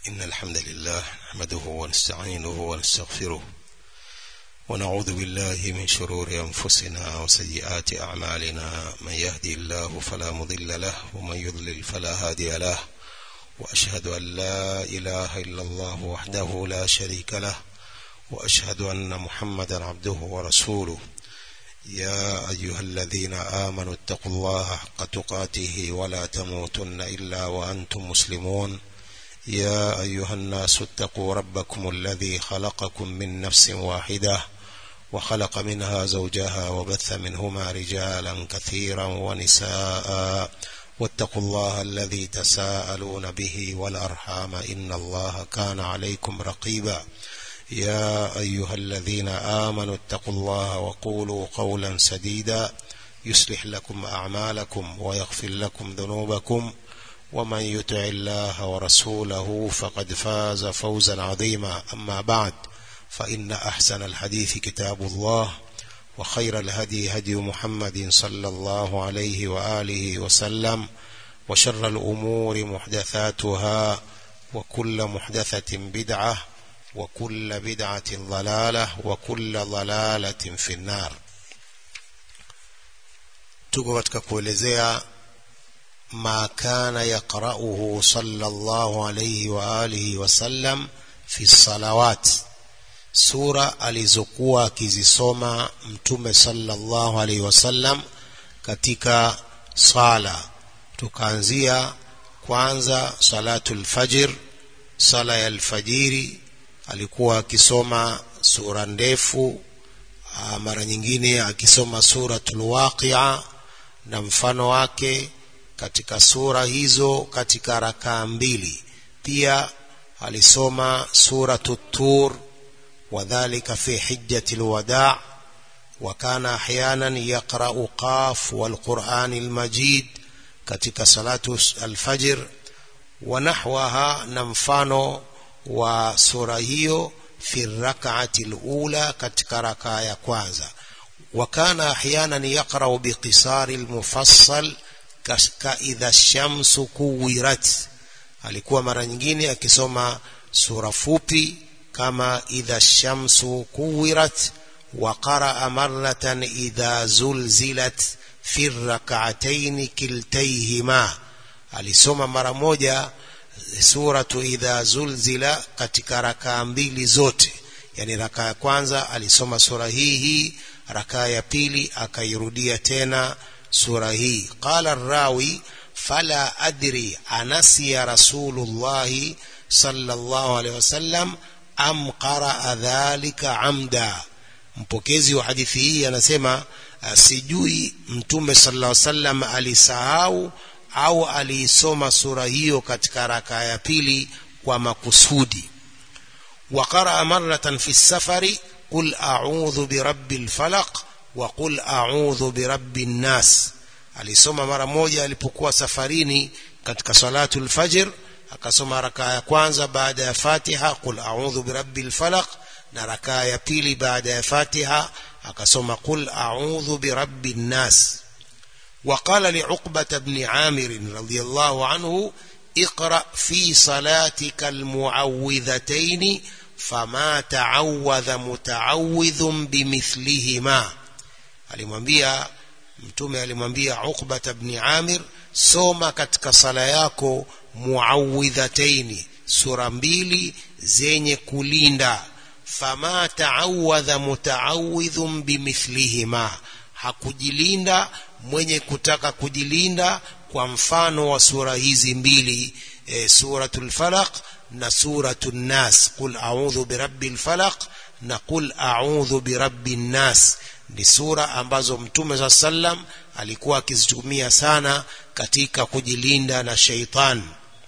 إن الحمد لله نحمده ونستعينه ونستغفره ونعوذ بالله من شرور أنفسنا وسيئات أعمالنا من يهدي الله فلا مضل له ومن يضلل فلا هادي له وأشهد أن لا إله إلا الله وحده لا شريك له وأشهد أن محمدا عبده ورسوله يا أيها الذين آمنوا اتقوا الله حق تقاته ولا تموتن إلا وأنتم مسلمون يا أيها الناس اتقوا ربكم الذي خلقكم من نفس واحدة وخلق منها زوجها وبث منهما رجالا كثيرا ونساء واتقوا الله الذي تساءلون به والأرحام إن الله كان عليكم رقيبا يا أيها الذين آمنوا اتقوا الله وقولوا قولا سديدا يصلح لكم أعمالكم ويغفر لكم ذنوبكم ومن يطع الله ورسوله فقد فاز فوزا عظيما أما بعد فإن أحسن الحديث كتاب الله وخير الهدي هدي محمد صلى الله عليه وآله وسلم وشر الأمور محدثاتها وكل محدثة بدعة وكل بدعة ضلالة وكل ضلالة في النار tuko katika kuelezea ma kana yaqra'uhu sallallahu alayhi wa alihi wasallam fi salawat sura alizokuwa akizisoma mtume sallallahu alayhi wasallam katika sala tukaanzia kwanza salatul fajr sala ya alfajiri alikuwa akisoma sura ndefu mara nyingine akisoma suratul waqia na mfano wake katika sura hizo katika rakaa mbili pia alisoma suratu tur wadhalika fi hijjati lwada وكان احيانا يقرا قاف والقران المجيد katika salatu alfajr ونحوها نمفانو wa sura hiyo fi rak'ati alula katika rakaa ya kwanza wa kana ahyanan yaqra'u biqisari almufassal ka idha shamsu kuwirat alikuwa mara nyingine akisoma sura fupi kama idha shamsu kuwirat wa qara'a marratan idha zulzilat fi rak'atayn kiltayhima alisoma mara moja suratu idha zulzila katika rakaa mbili zote yani rakaa ya kwanza alisoma sura hii hii rakaa ya pili akairudia tena sura hii qala rawi fala adri anasiya rasulullahi sallallahu alaihi wasallam am qaraa dhalika amda mpokezi wa hadithi hii anasema sijui mtume sallallahu alaihi wasallam alisahau au aliisoma sura hiyo katika raka ya pili kwa makusudi wa qaraa maratan fi safari qul a'udhu birabbil falaq wa qul a'udhu birabbin nas alisoma mara moja alipokuwa safarini katika salatul fajr akasoma raka ya kwanza baada ya fatiha qul a'udhu birabbil falaq na raka ya pili baada ya fatiha akasoma qul a'udhu birabbin nas وقال لعقبة بن عامر رضي الله عنه اقرأ في صلاتك المعوذتين فما تعوذ متعوذ بمثلهما alimwambia mtume alimwambia Uqbata ibn Amir soma katika sala yako muawidhataini sura mbili zenye kulinda fama taawadha mutaawidhun bimithlihima hakujilinda mwenye kutaka kujilinda kwa mfano wa sura hizi mbili e, suratul falaq na suratul nas qul a'udhu birabbil falaq na qul a'udhu birabbin nas ni sura ambazo mtume sa sallam alikuwa akizitumia sana katika kujilinda na sheitan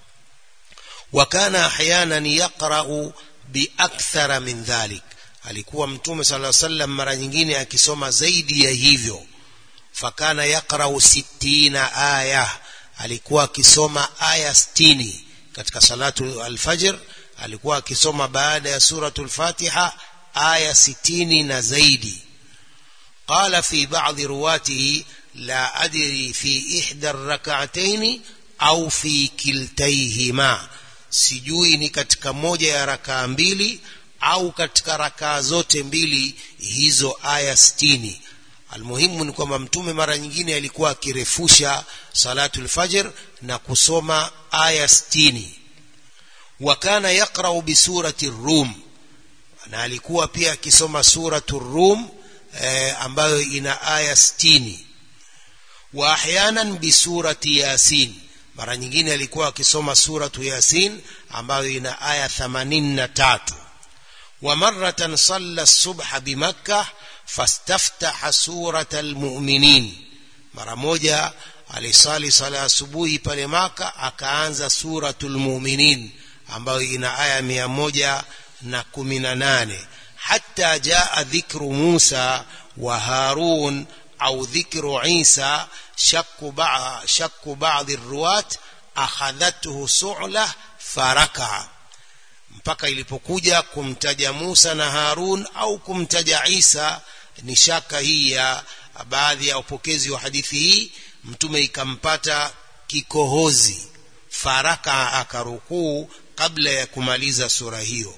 wa kana ahyanan yaqra'u biakthara min dhalik alikuwa mtume sallallahu alaihi wasallam mara nyingine akisoma zaidi ya hivyo fakana yaqra'u sittina aya alikuwa akisoma aya sitini katika salatu alfajr alikuwa akisoma baada ya suratul fatiha aya sitini na zaidi qala fi ba'dhi ruwatihi la adri fi ihda rak'atayn au fi kiltayhima sijui ni katika moja ya rakaa mbili au katika rakaa zote mbili hizo aya sitini almuhimu ni kwamba mtume mara nyingine alikuwa akirefusha salatul fajr na kusoma aya sitini wa kana yaqrau bisurati rum na alikuwa pia akisoma suratu rum eh, ambayo ina aya sitini wa ahyanan bisurati yasin mara nyingine alikuwa akisoma suratu yasin ambayo ina aya 83 wa maratan salla subha bimakkah fastaftaha surata almu'minin mara moja alisali sala asubuhi pale maka akaanza suratul mu'minin ambayo ina aya mia moja na kumi na nane hata jaa dhikru musa wa harun au dhikru isa shakku ba shakku baadhi ruwat akhadhathu su'la faraka mpaka ilipokuja kumtaja Musa na Harun au kumtaja Isa ni shaka hii ya baadhi ya upokezi wa hadithi hii mtume ikampata kikohozi faraka akarukuu kabla ya kumaliza sura hiyo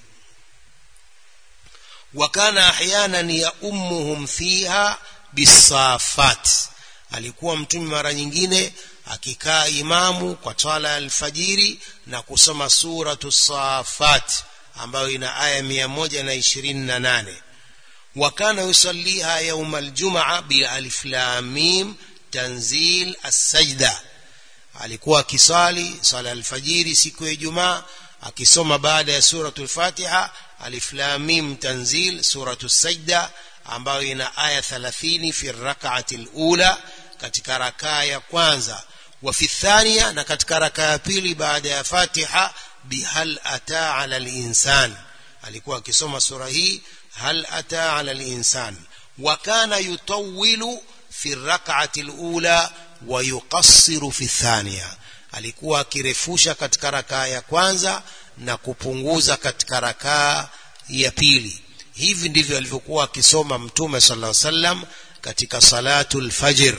wakana ahyanan ya ummuhum fiha bisafat alikuwa mtume mara nyingine akikaa imamu kwa swala ya alfajiri na kusoma suratu safat ambayo ina aya mia moja na ishirini na nane wakana yusalliha yauma aljumaa bialif lam mim tanzil assajda alikuwa akisali sala alfajiri siku ya ijumaa akisoma baada ya suratu lfatiha alif lam mim tanzil suratu sajda ambayo ina aya 30 fi rak'ati alula katika rakaa ya kwanza wa fi thania na katika rakaa ya pili baada ya fatiha bihal ata ala linsan alikuwa akisoma sura hii hal ata ala linsan wa kana yutawilu fi rak'ati alula wa yuqassiru fi thania alikuwa akirefusha katika rakaa ya kwanza na kupunguza katika rakaa ya pili hivi ndivyo alivyokuwa akisoma mtume sallallahu alaihi wasallam katika salatul fajr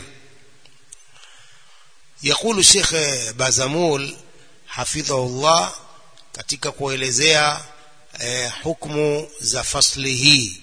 يقول الشيخ بازمول حفظه الله katika kuelezea eh, hukumu za fasli hii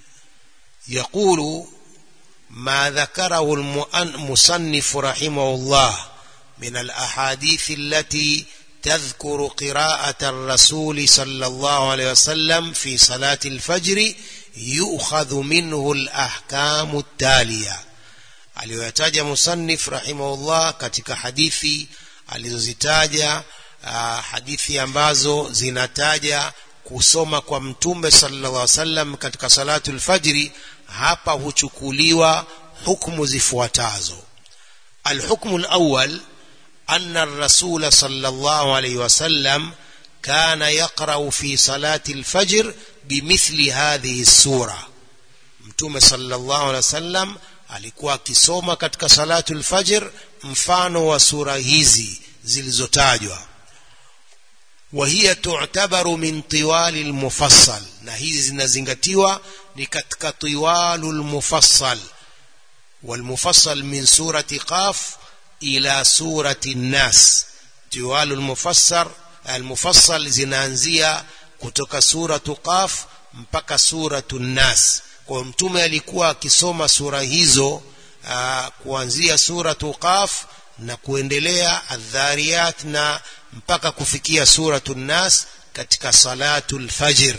يقول ما ذكره المصنف رحمه الله من الأحاديث التي تذكر قراءة الرسول صلى الله عليه وسلم في صلاة الفجر يؤخذ منه الأحكام التالية aliyoyataja musannif rahimahullah katika hadithi alizozitaja uh, hadithi ambazo zinataja kusoma kwa mtume sallallahu alaihi wasallam katika salatul fajri hapa huchukuliwa hukumu zifuatazo alhukmu alawwal أن الرسول صلى الله عليه وسلم كان يقرأ في صلاة الفجر بمثل هذه السورة متوم صلى الله عليه وسلم alikuwa akisoma katika salatu lfajr mfano wa sura hizi zilizotajwa wahiya tu'tabaru min tiwali lmufassal na hizi zinazingatiwa ni katika tiwalu lmufassal walmufassal min surati qaf ila surati nnas tiwalu lmufassar almufassal zinaanzia kutoka suratu qaf mpaka suratu nnas kwa mtume alikuwa akisoma sura hizo aa, kuanzia suratu qaf na kuendelea adhariyat na mpaka kufikia suratu nnas katika salatu lfajr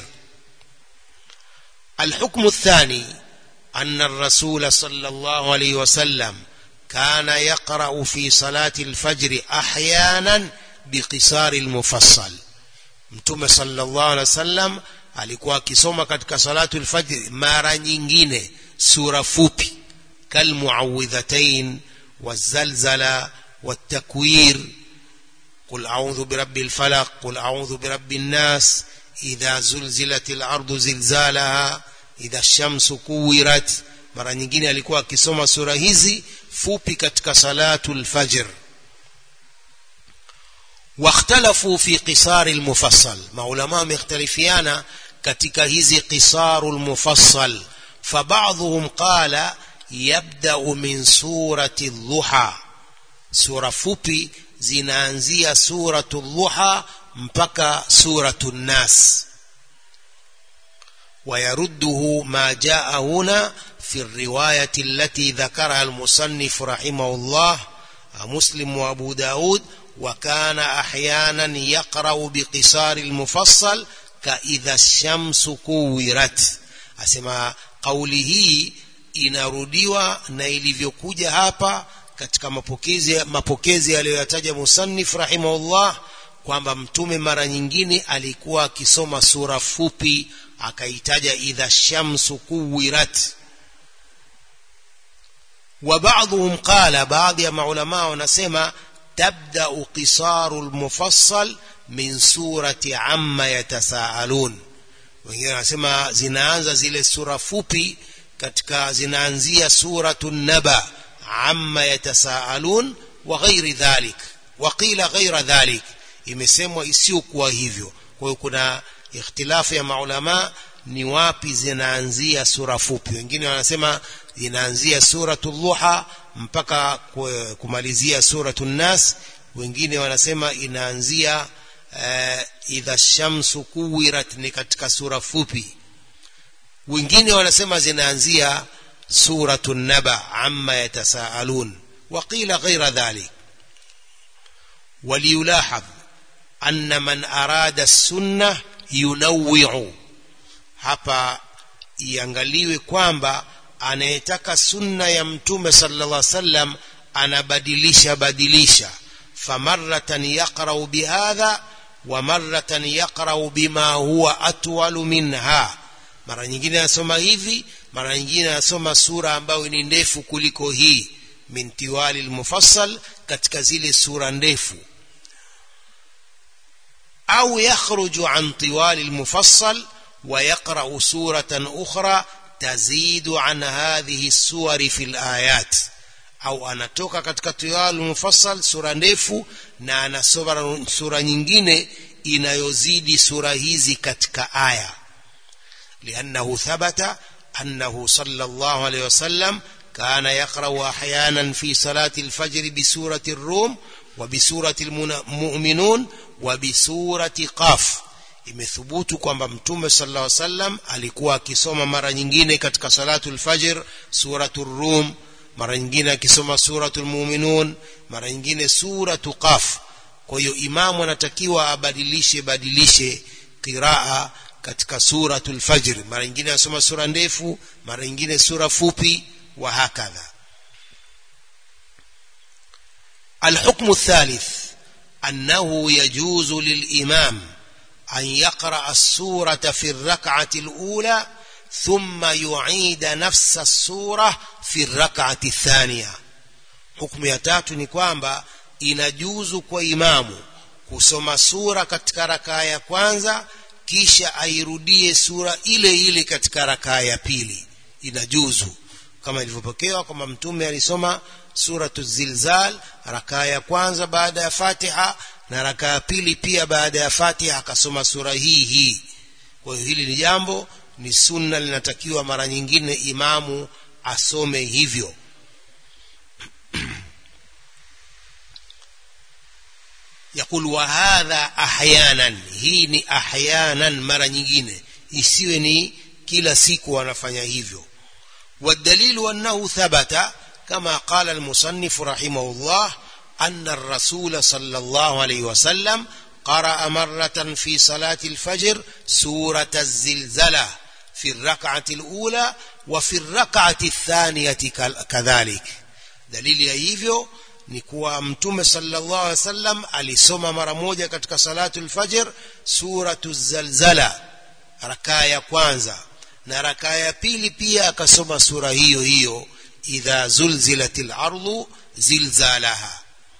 الحكم الثاني أن الرسول صلى الله عليه وسلم كان يقرأ في صلاة الفجر أحيانا بقصار المفصل متوم صلى الله عليه وسلم alikuwa akisoma katika salatu lfajri mara nyingine sura fupi kalmuawidhatain wazalzala والتكوير قل أعوذ برب الفلق قل أعوذ برب الناس إذا زلزلت الأرض زلزالها إذا الشمس كورت mara nyingine alikuwa akisoma sura hizi fupi katika salatu lfajr واختلفوا في قصار المفصل maulama wamekhtalifiana katika hizi qisaru lmufassal fabadhuhum qala yabdau min surati dhuha sura fupi zinaanzia suratu dhuha mpaka suratu nnas ويرده ما جاء هنا في الرواية التي ذكرها المصنف رحمه الله مسلم وأبو داود وكان أحيانا يقرأ بقصار المفصل كإذا الشمس كورت أسمى قوله inarudiwa na ilivyokuja hapa katika mapokezi mapokezi aliyoyataja musannif rahimahullah kwamba mtume mara nyingine alikuwa akisoma sura fupi akaitaja idha shamsu kuwirat wa ba'dhum qala baadhi ya maulama wanasema tabda'u qisaru almufassal min surati amma yatasaalun wengine wanasema zinaanza zile sura fupi katika zinaanzia suratu naba amma yatasaalun wa ghairi dhalik wa qila ghaira dhalik imesemwa isiyokuwa hivyo kwa hiyo kuna ikhtilafu ya maulama ni wapi zinaanzia sura fupi wengine wanasema zinaanzia suratu dhuha mpaka kumalizia suratu nas wengine wanasema inaanzia uh, idha shamsu kuwirat ni katika sura fupi wengine wanasema zinaanzia suratu naba amma yatasaalun وقيل غير ذلك وليلاحظ أن من أراد السنة ينوع hapa iangaliwe kwamba anayetaka sunna ya mtume sallallahu alaihi wasallam anabadilisha badilisha famaratan yaqra'u bihadha wa maratan yaqra'u bima huwa atwalu minha mara nyingine anasoma hivi mara nyingine anasoma sura ambayo ni ndefu kuliko hii min tiwali almufassal katika zile sura ndefu au yakhruju an tiwali almufassal ويقرأ سورة أخرى تزيد عن هذه السور في الآيات au anatoka katika tiwal mufassal sura ndefu na anasoma sura nyingine inayozidi sura hizi katika aya liannahu thabata annahu sallallahu alayhi wasallam kana yaqra'u ahyanan fi salati alfajr bi surati ar-rum wa bi surati almu'minun wa bi surati qaf imethubutu kwamba mtume sallallahu alaihi wasallam alikuwa akisoma mara nyingine katika salatul fajr suratul rum mara nyingine akisoma suratul muminun mara nyingine suratu qaf kwa hiyo imamu anatakiwa abadilishe badilishe qiraa katika suratul fajr mara nyingine asoma sura ndefu mara nyingine sura fupi wa hakadha الحكم الثالث أنه يجوز للإمام أن يقرأ السورة في الركعة الأولى ثم يعيد نفس السورة في الركعة الثانية حكم يتاتو ni kwamba inajuzu kwa imamu kusoma sura katika rakaa ya kwanza kisha airudie sura ile ile katika rakaa ya pili inajuzu kama ilivyopokewa kwamba mtume alisoma suratu zilzal rakaa ya kwanza baada ya fatiha na raka ya pili pia baada ya Fatiha akasoma sura hii hii. Kwa hiyo hili ni jambo ni sunna linatakiwa mara nyingine imamu asome hivyo. yakul wa hadha ahyanan, hii ni ahyanan, mara nyingine, isiwe ni kila siku wanafanya hivyo. والدليل أنه ثبت كما قال المصنف رحمه الله أن الرسول صلى الله عليه وسلم قرأ مرة في صلاة الفجر سورة الزلزلة في الركعة الأولى وفي الركعة الثانية كذلك دليل hivyo ni kuwa mtume sallallahu alaihi wasallam alisoma mara moja katika salatu al-fajr suratu zalzala rakaa ya kwanza na rakaa ya pili pia akasoma sura hiyo hiyo idha zulzilatil ardu zilzalaha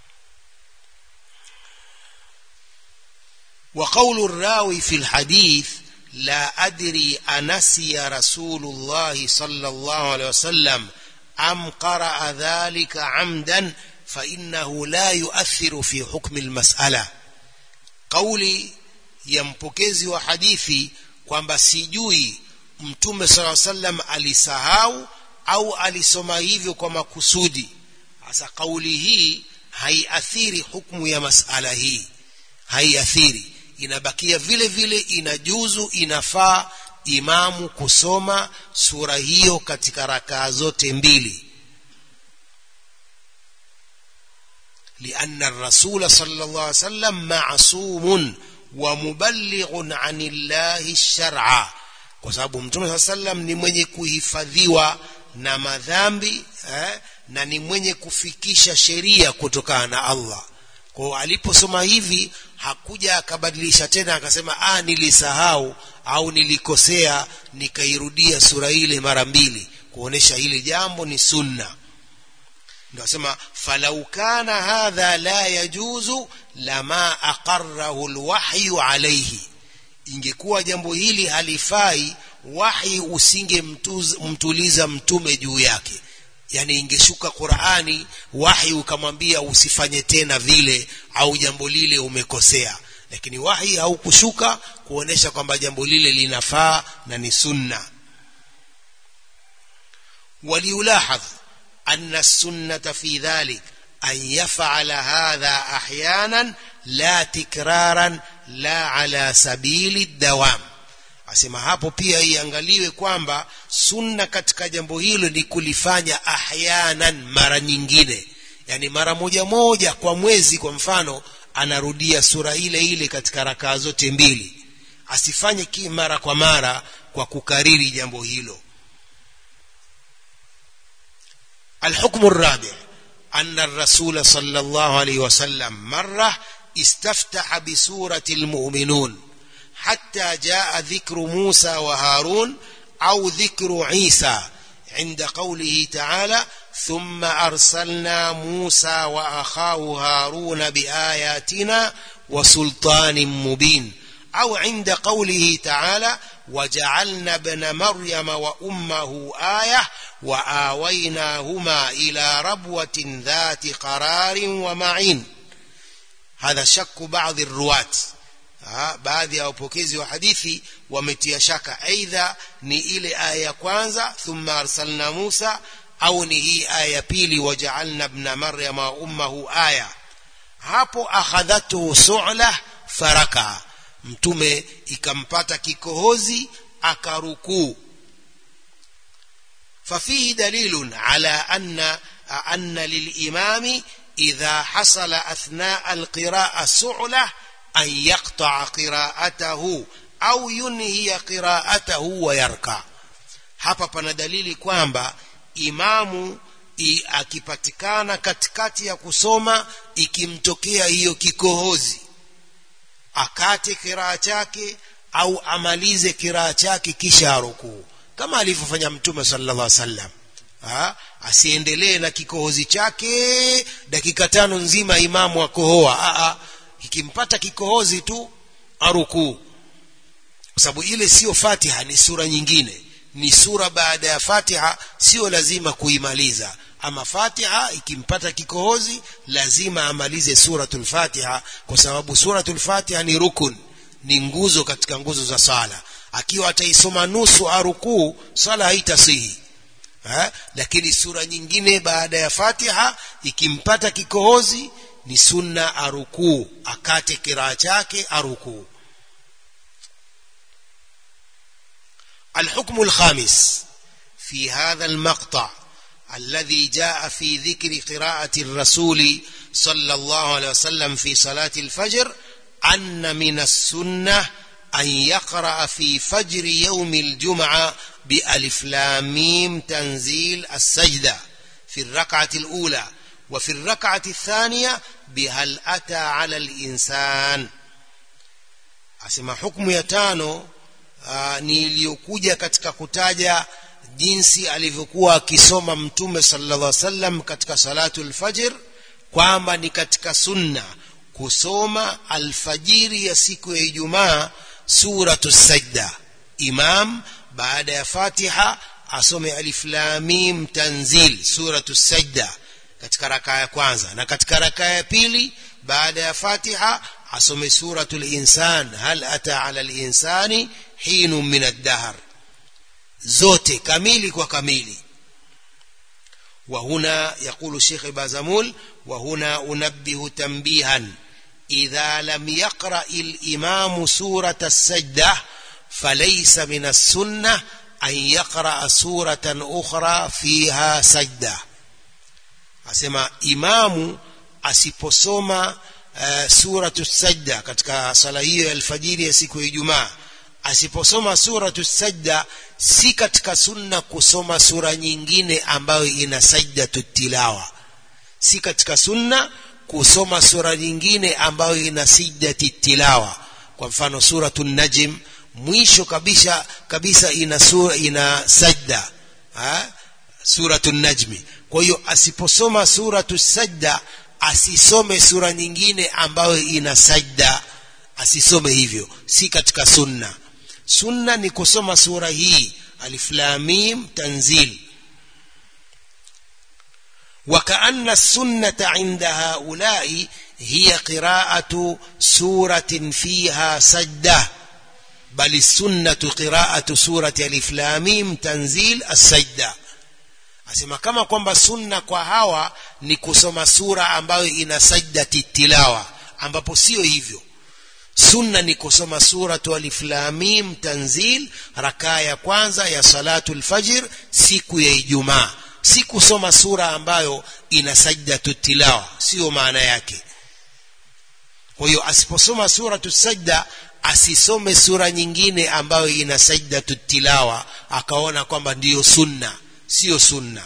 وقول الراوي في الحديث لا أدري أنسي رسول الله صلى الله عليه وسلم أم قرأ ذلك عمدا فإنه لا يؤثر في حكم المسألة قولي يmpokezi wa hadithi kwamba sijui mtume sala sallam alisahau au alisoma hivyo kwa makusudi hasa kauli hii haiathiri hukumu ya masala hii haiathiri inabakia vile vile inajuzu inafaa imamu kusoma sura hiyo katika rakaa zote mbili لأن الرسول صلى الله عليه وسلم معصوم ومبلغ عن الله الشرع kwa sababu mtume saa sallam ni mwenye kuhifadhiwa na madhambi eh, na ni mwenye kufikisha sheria kutokana na Allah kwa aliposoma hivi hakuja akabadilisha tena akasema ah nilisahau au nilikosea nikairudia sura ile mara mbili kuonesha hili jambo ni sunna ndio asema falau kana hadha la yajuzu lama aqarrahu alwahyu alayhi ingekuwa jambo hili halifai wahi usingemtuliza mtume juu yake yani ingeshuka Qur'ani wahi ukamwambia usifanye tena vile au jambo lile umekosea lakini wahi haukushuka kuonesha kwamba jambo lile linafaa na ni sunna وليلاحظ أن السنة في ذلك أن يفعل هذا أحيانا لا تكرارا لا على سبيل الدوام asema hapo pia iangaliwe kwamba sunna katika jambo hilo ni kulifanya ahyanan mara nyingine yani mara moja moja kwa mwezi kwa mfano anarudia sura ile ile katika rakaa zote mbili asifanye ki mara kwa mara kwa kukariri jambo hilo الحكم الرابع أن الرسول صلى الله عليه وسلم مرة استفتح بسورة المؤمنون حتى جاء ذكر موسى وهارون أو ذكر عيسى عند قوله تعالى ثم أرسلنا موسى وأخاه هارون بآياتنا وسلطان مبين أو عند قوله تعالى وجعلنا ابن مريم وأمه آية وآويناهما إلى ربوة ذات قرار ومعين هذا شك بعض الرواة baadhi ya wapokezi wa hadithi wametia shaka aidha ni ile aya ya kwanza thumma arsalna Musa au ni hii aya ya pili waja'alna ibna maryama wa ummuhu aya hapo akhadhatu su'la faraka mtume ikampata kikohozi akarukuu ففيه دليل على أن أن للإمام إذا حصل أثناء القراءة سعلة أن يقطع قراءته أو ينهي قراءته ويركع hapa pana dalili kwamba imamu akipatikana katikati ya kusoma ikimtokea hiyo kikohozi akate kiraa chake au amalize kiraa chake kisha arukuu kama alivyofanya mtume sallallahu alaihi wasallam asiendelee na kikohozi chake dakika tano nzima imamu akohoa ikimpata kikohozi tu arukuu kwa sababu ile sio fatiha ni sura nyingine ni sura baada ya fatiha sio lazima kuimaliza ama fatiha ikimpata kikohozi lazima amalize suratul fatiha kwa sababu suratul fatiha ni rukun ni nguzo katika nguzo za sala akiwa ataisoma nusu arukuu sala haitasihi ha? lakini sura nyingine baada ya fatiha ikimpata kikohozi ni sunna arukuu akate kiraa chake arukuu الحكم الخامس في هذا المقطع الذي جاء في ذكر قراءة الرسول صلى الله عليه وسلم في صلاة الفجر أن من السنة أن يقرأ في فجر يوم الجمعة بألف لاميم تنزيل السجدة في الركعة الأولى وفي الركعة الثانية بهل أتى على الإنسان أسمى حكم يتانو ni iliyokuja katika kutaja jinsi alivyokuwa akisoma mtume sallallahu alaihi wasallam katika salatul fajr kwamba ni katika sunna kusoma alfajiri ya siku ya Ijumaa suratu sajda imam baada ya fatiha asome alif lam mim tanzil suratu sajda katika rakaa ya kwanza na katika rakaa ya pili baada ya fatiha asome suratul insan hal ata ala linsani hinu min ad-dahr zote kamili kwa kamili وهنا يقول الشيخ بازمول وهنا أنبه تنبيها إذا لم يقرأ الإمام سورة السجدة فليس من السنة أن يقرأ سورة أخرى فيها سجدة أسمى إمام asiposoma uh, suratu sajda katika sala hiyo ya alfajiri ya siku ya ijumaa asiposoma suratu sajda si katika sunna kusoma sura nyingine ambayo ina sajdatu tilawa si katika sunna kusoma sura nyingine ambayo ina sajdati tilawa kwa mfano suratu najm mwisho kabisa kabisa ina sura ina sajda ha? suratu najmi kwa hiyo asiposoma suratu sajda asisome sura nyingine ambayo ina sajda asisome hivyo si katika sunna sunna ni kusoma sura hii alif lam mim tanzil وكأن السنة عند هؤلاء هي قراءة سورة فيها سجدة بل السنة قراءة سورة الف لام ميم تنزيل السجدة asema kama kwamba sunna kwa hawa ni kusoma sura ambayo ina sajdati tilawa ambapo sio hivyo sunna ni kusoma suratu alif lam mim tanzil rakaa ya kwanza ya salatu lfajr siku ya ijumaa si kusoma sura ambayo ina sajdatu tilawa sio maana yake kwa hiyo asiposoma suratu sajda asisome sura nyingine ambayo ina sajdatu tilawa akaona kwamba ndiyo sunna sio sunna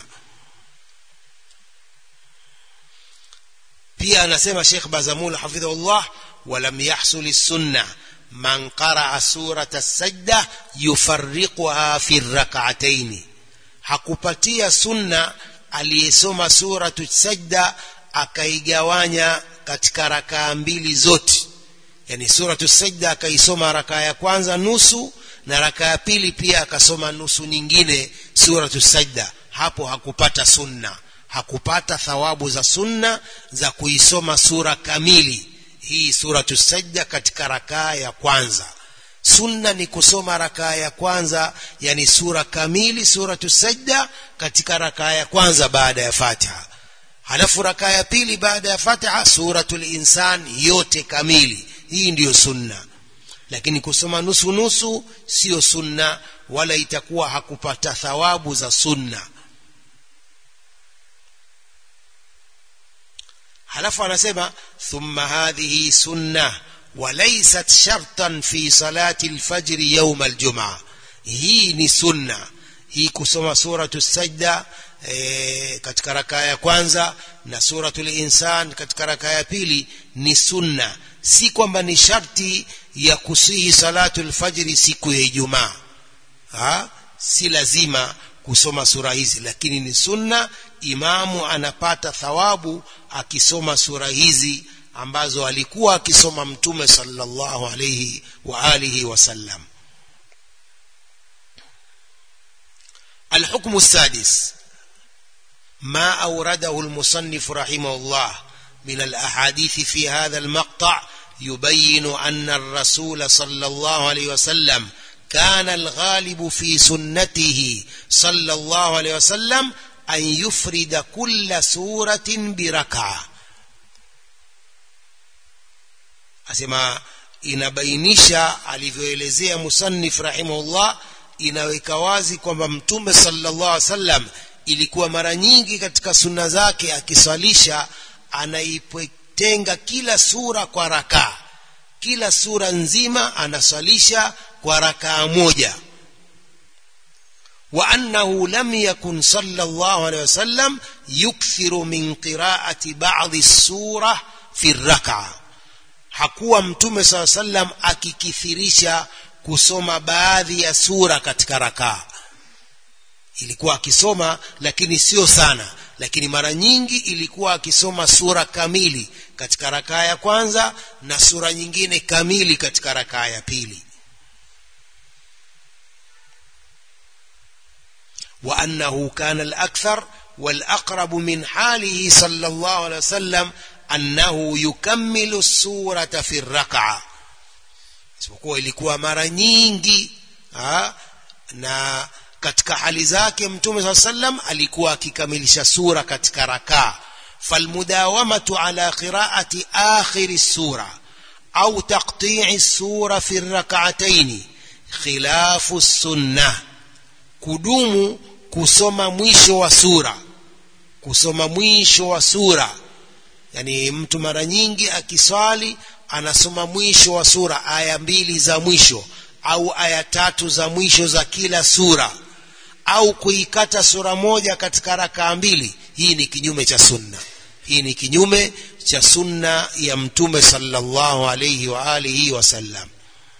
pia anasema Sheikh Bazamul hafidhahullah walam yahsul sunna man qaraa surata sajda yufarriquha fi rak'atayn hakupatia sunna aliyesoma suratu sajda akaigawanya katika rakaa mbili zote yani suratu sajda akaisoma rakaa ya kwanza nusu na raka ya pili pia akasoma nusu nyingine suratu sajda hapo hakupata sunna hakupata thawabu za sunna za kuisoma sura kamili hii suratu sajda katika rakaa ya kwanza sunna ni kusoma rakaa ya kwanza yani sura kamili suratu sajda katika rakaa ya kwanza baada ya fatiha halafu rakaa ya pili baada ya fatiha suratul insan yote kamili hii ndiyo sunna lakini kusoma nusu nusu sio sunna wala itakuwa hakupata thawabu za sunna halafu anasema thumma hadhihi sunna walaysat shartan fi salati alfajri yawm aljumaa hii ni sunna hii kusoma suratu sajda e, katika rakaa ya kwanza na suratul insan katika rakaa ya pili ni sunna si kwamba ni sharti ya kusihi salatu alfajiri siku ya Ijumaa si lazima kusoma sura hizi lakini ni sunna imamu anapata thawabu akisoma sura hizi ambazo alikuwa akisoma mtume sallallahu alayhi wa alihi wasallam الحكم السادس ما أورده المصنف رحمه الله من الأحاديث في هذا المقطع يبين أن الرسول صلى الله عليه وسلم كان الغالب في سنته صلى الله عليه وسلم أن يفرد كل سورة بركعة أسمع inabainisha alivyoelezea musannif rahimahullah inaweka wazi kwamba mtume sallallahu alaihi wasallam ilikuwa mara nyingi katika sunna zake akiswalisha anaipotenga kila sura kwa rakaa kila sura nzima anaswalisha kwa rakaa moja وأنه لم يكن صلى الله عليه وسلم يكثر من قراءة بعض السورة في الركعة hakuwa mtume saa sallam akikithirisha kusoma baadhi ya sura katika rakaa ilikuwa akisoma lakini sio sana lakini mara nyingi ilikuwa akisoma sura kamili katika rakaa ya kwanza na sura nyingine kamili katika rakaa ya pili وأنه كان الأكثر والأقرب من حاله صلى الله عليه وسلم أنه يكمل السورة في الركعة isipokuwa ilikuwa mara nyingi ha, na katika hali zake mtume saa sallam alikuwa akikamilisha sura katika rakaa falmudawamatu ala qiraati akhiri sura au taqti'i sura fi rak'ataini khilafu sunnah kudumu kusoma mwisho wa sura kusoma mwisho wa sura yani mtu mara nyingi akiswali anasoma mwisho wa sura aya mbili za mwisho au aya tatu za mwisho za kila sura au kuikata sura moja katika rakaa mbili hii ni kinyume cha sunna hii ni kinyume cha sunna ya mtume sallallahu alayhi wa alihi wasallam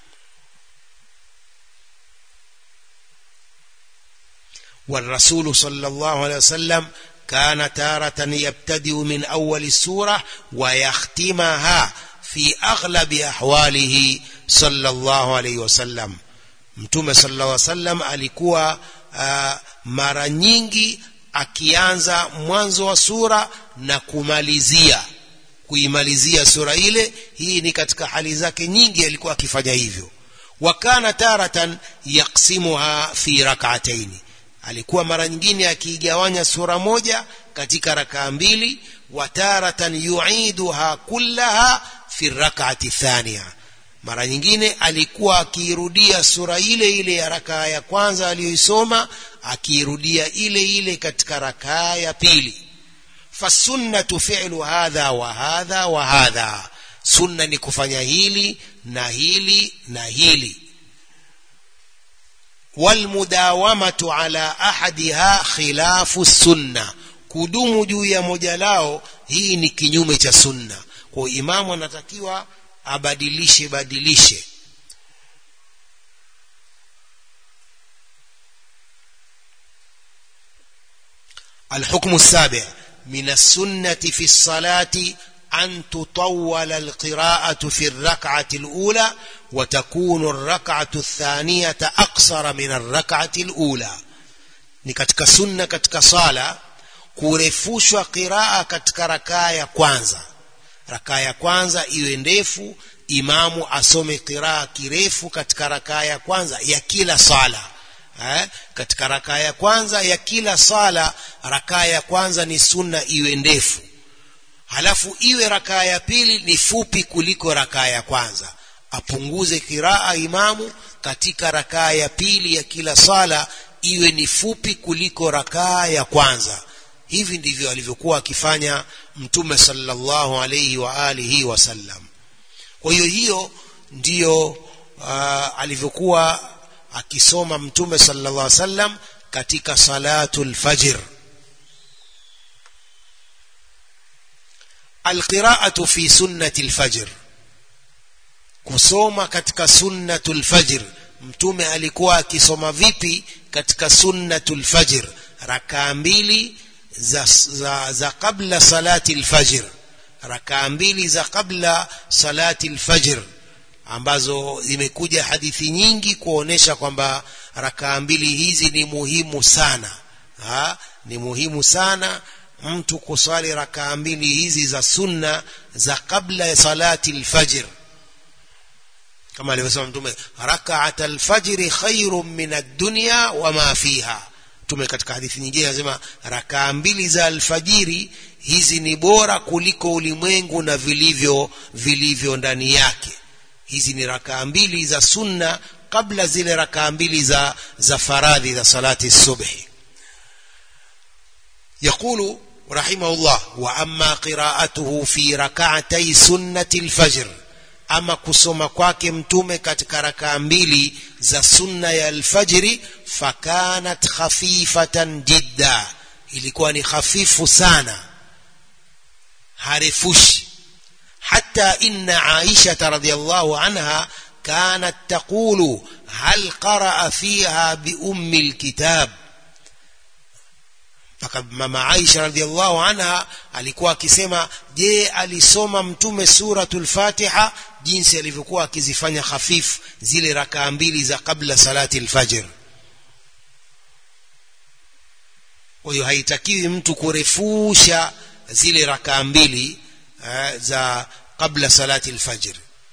والرسول صلى الله عليه وسلم كان تارة يبتدئ من أول السورة ويختمها في أغلب أحواله صلى الله عليه وسلم mtume sallallahu alaihi wasallam alikuwa uh, mara nyingi akianza mwanzo wa sura na kumalizia kuimalizia sura ile hii ni katika hali zake nyingi alikuwa akifanya hivyo wakana taratan yaksimuha fi rak'ataini alikuwa mara nyingine akiigawanya sura moja katika rakaa mbili wa taratan yuiduha kullaha fi rak'ati thaniya mara nyingine alikuwa akiirudia sura ile ile ya rakaa ya kwanza aliyoisoma akiirudia ile ile katika rakaa ya pili fasunnatu fi'lu hadha wa hadha wa hadha sunna ni kufanya hili na hili na hili walmudawamatu ala ahadiha khilafu sunna kudumu juu ya moja lao hii ni kinyume cha sunna kwa imamu anatakiwa abadilishe badilishe الحكم السابع من السنة في الصلاة أن تطول القراءة في الركعة الأولى وتكون الركعة الثانية أقصر من الركعة الأولى ni katika sunna katika sala kurefushwa qiraa katika rakaa ya kwanza rakaa ya kwanza iwe ndefu imamu asome qiraa kirefu katika rakaa ya kwanza ya kila sala eh? katika rakaa ya kwanza ya kila sala rakaa ya kwanza ni sunna iwe ndefu halafu iwe rakaa ya pili ni fupi kuliko rakaa ya kwanza apunguze kiraa imamu katika rakaa ya pili ya kila sala iwe ni fupi kuliko rakaa ya kwanza hivi ndivyo alivyokuwa akifanya mtume sallallahu alayhi wa alihi wasallam kwa hiyo hiyo ndiyo uh, alivyokuwa akisoma mtume sallallahu alayhi wasallam katika salatul fajr alqira'atu fi sunnati alfajr kusoma katika sunnatul fajr mtume alikuwa akisoma vipi katika sunnatul fajr rakaa mbili za, za, za kabla salati alfajr rakaa mbili za kabla salati alfajr ambazo zimekuja hadithi nyingi kuonesha kwamba rakaa mbili hizi ni muhimu sana ha? ni muhimu sana mtu kuswali rakaa mbili hizi za sunna za kabla ya salati alfajr kama alivyosema mtume rakaat alfajri khairun min ad-dunya wama fiha mtume katika hadithi nyingine anasema rakaa mbili za alfajiri hizi ni bora kuliko ulimwengu na vilivyo vilivyo ndani yake hizi ni rakaa mbili za sunna kabla zile rakaa mbili za za faradhi za salati subhi يقول رحمه الله وأما قراءته في ركعتي سنة الفجر ama kusoma kwake mtume katika rakaa mbili za sunna ya alfajiri fakanat khafifatan jidda ilikuwa ni hafifu sana harefushi hata inna aisha radhiallahu anha kanat taqulu hal qaraa fiha biummi lkitab mpaka mama Aisha radhiallahu anha alikuwa akisema je alisoma mtume suratul Fatiha jinsi alivyokuwa akizifanya hafifu zile rakaa mbili za kabla salati alfajr kwa hiyo haitakiwi mtu kurefusha zile rakaa mbili uh, za kabla salati alfajr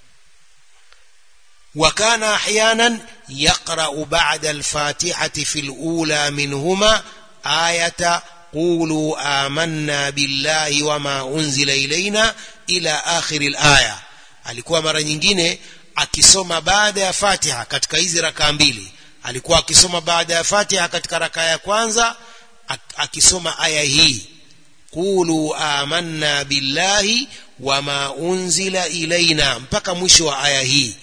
وكان احيانا يقرا بعد الفاتحه في الاولى منهما آية قولوا آمنا بالله وما أنزل إلينا إلى آخر الآية alikuwa mara nyingine akisoma baada ya fatiha katika hizi rakaa mbili alikuwa akisoma baada ya fatiha katika rakaa ya kwanza akisoma aya hii qulu amanna billahi wama unzila ilaina mpaka mwisho wa aya hii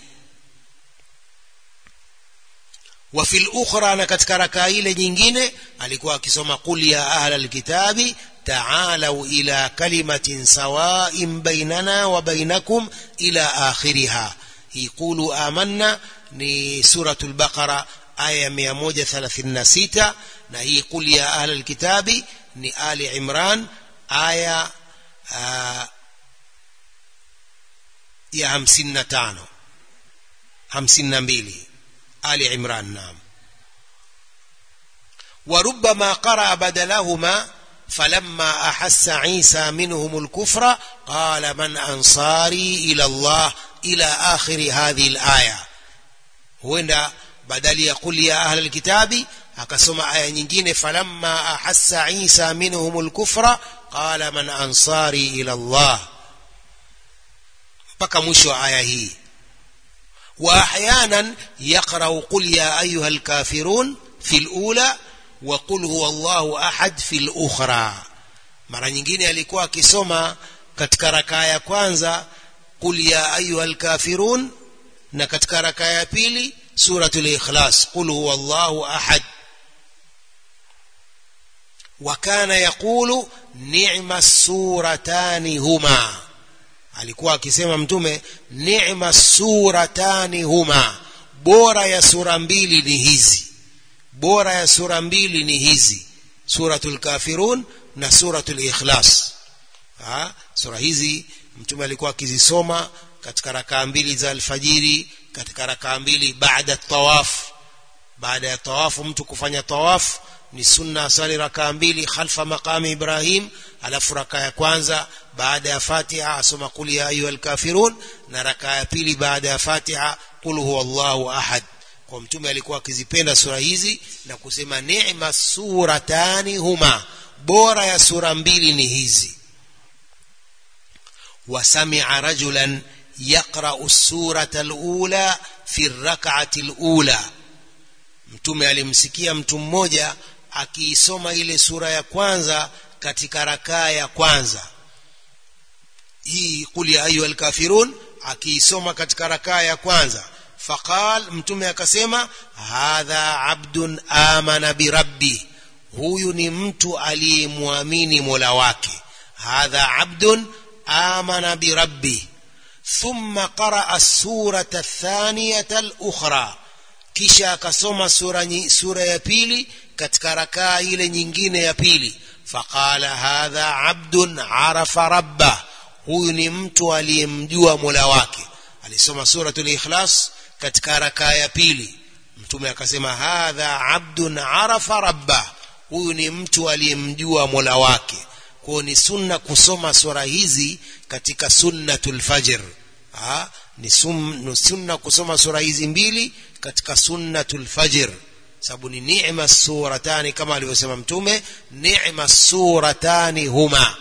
wa fil ukhra na katika rakaa ile nyingine alikuwa akisoma qul ya ahla alkitabi تعالوا إلى كلمة سواء بيننا وبينكم إلى آخرها يقولوا آمنا لسورة البقرة آية 136 نهي قل يا أهل الكتاب لآل عمران آية آه يا همسين تانو همسين mbili آل عمران نعم وربما قرأ بدلهما فلما أحس عيسى منهم الكفر قال من أنصاري إلى الله إلى آخر هذه الآية هنا بدل يقول يا أهل الكتاب akasoma aya nyingine falamma ahassa isa minhum lkufra qala man ansari ila llah mpaka mwisho wa aya hii wa ahyanan yaqrau qul ya ayuha lkafirun fi lula wa qul huwa llahu ahad fi lukhra mara nyingine alikuwa akisoma katika rakaa ya kwanza qul ya ayuha lkafirun na katika rakaa ya pili suratul ikhlas qul huwa llahu ahad وكان يقول نعم السورتان هما alikuwa akisema mtume ni'ma suratani huma bora ya sura mbili ni hizi bora ya sura mbili ni hizi suratul kafirun na suratul ikhlas ha? sura hizi mtume alikuwa akizisoma katika rakaa mbili za alfajiri katika rakaa mbili baada tawaf baada ya tawafu mtu kufanya tawafu ni sunna asali rakaa mbili khalfa maqami ibrahim alafu rakaa ya kwanza baada ya fatiha asoma qul ya ayuha alkafirun na rakaa ya pili baada ya fatiha qul huwa allahu ahad kwa mtume alikuwa akizipenda sura hizi na kusema ni'ma suratani huma bora ya sura mbili ni hizi وسمع رجلا يقرأ السورة الأولى في الركعة الأولى mtume alimsikia mtu mmoja akiisoma ile sura ya kwanza katika rakaa ya kwanza hii qul ya ayuha alkafirun akiisoma katika rakaa ya kwanza faqal mtume akasema hadha abdun amana birabbi huyu ni mtu aliyemwamini mola wake hadha abdun amana birabbi thumma qaraa surata athaniyata alukhra kisha akasoma sura, sura ya pili katika rakaa ile nyingine ya pili faqala hadha abdun arafa rabba huyu ni mtu aliyemjua mola wake alisoma suratul ikhlas katika rakaa ya pili mtume akasema hadha abdun arafa rabba huyu ni mtu aliyemjua mola wake kwao ni sunna kusoma sura hizi katika sunnatul fajr ha? ni sunna kusoma sura hizi mbili katika sunnatul fajr sababu ni ni'ma suratani kama alivyosema mtume ni'ma suratani huma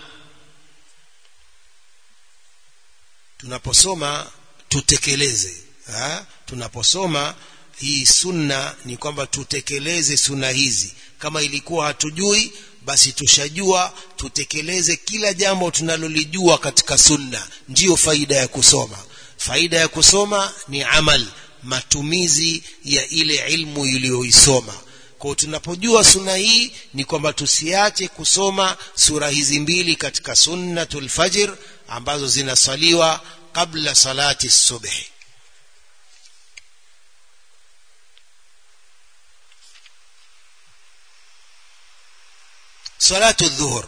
tunaposoma tutekeleze ha? tunaposoma hii sunna ni kwamba tutekeleze sunna hizi kama ilikuwa hatujui basi tushajua tutekeleze kila jambo tunalolijua katika sunna ndiyo faida ya kusoma faida ya kusoma ni amal matumizi ya ile ilmu iliyoisoma kwa tunapojua sunna hii ni kwamba tusiache kusoma sura hizi mbili katika sunnatul fajr ambazo zinasaliwa kabla salati subhi صلاة الظهر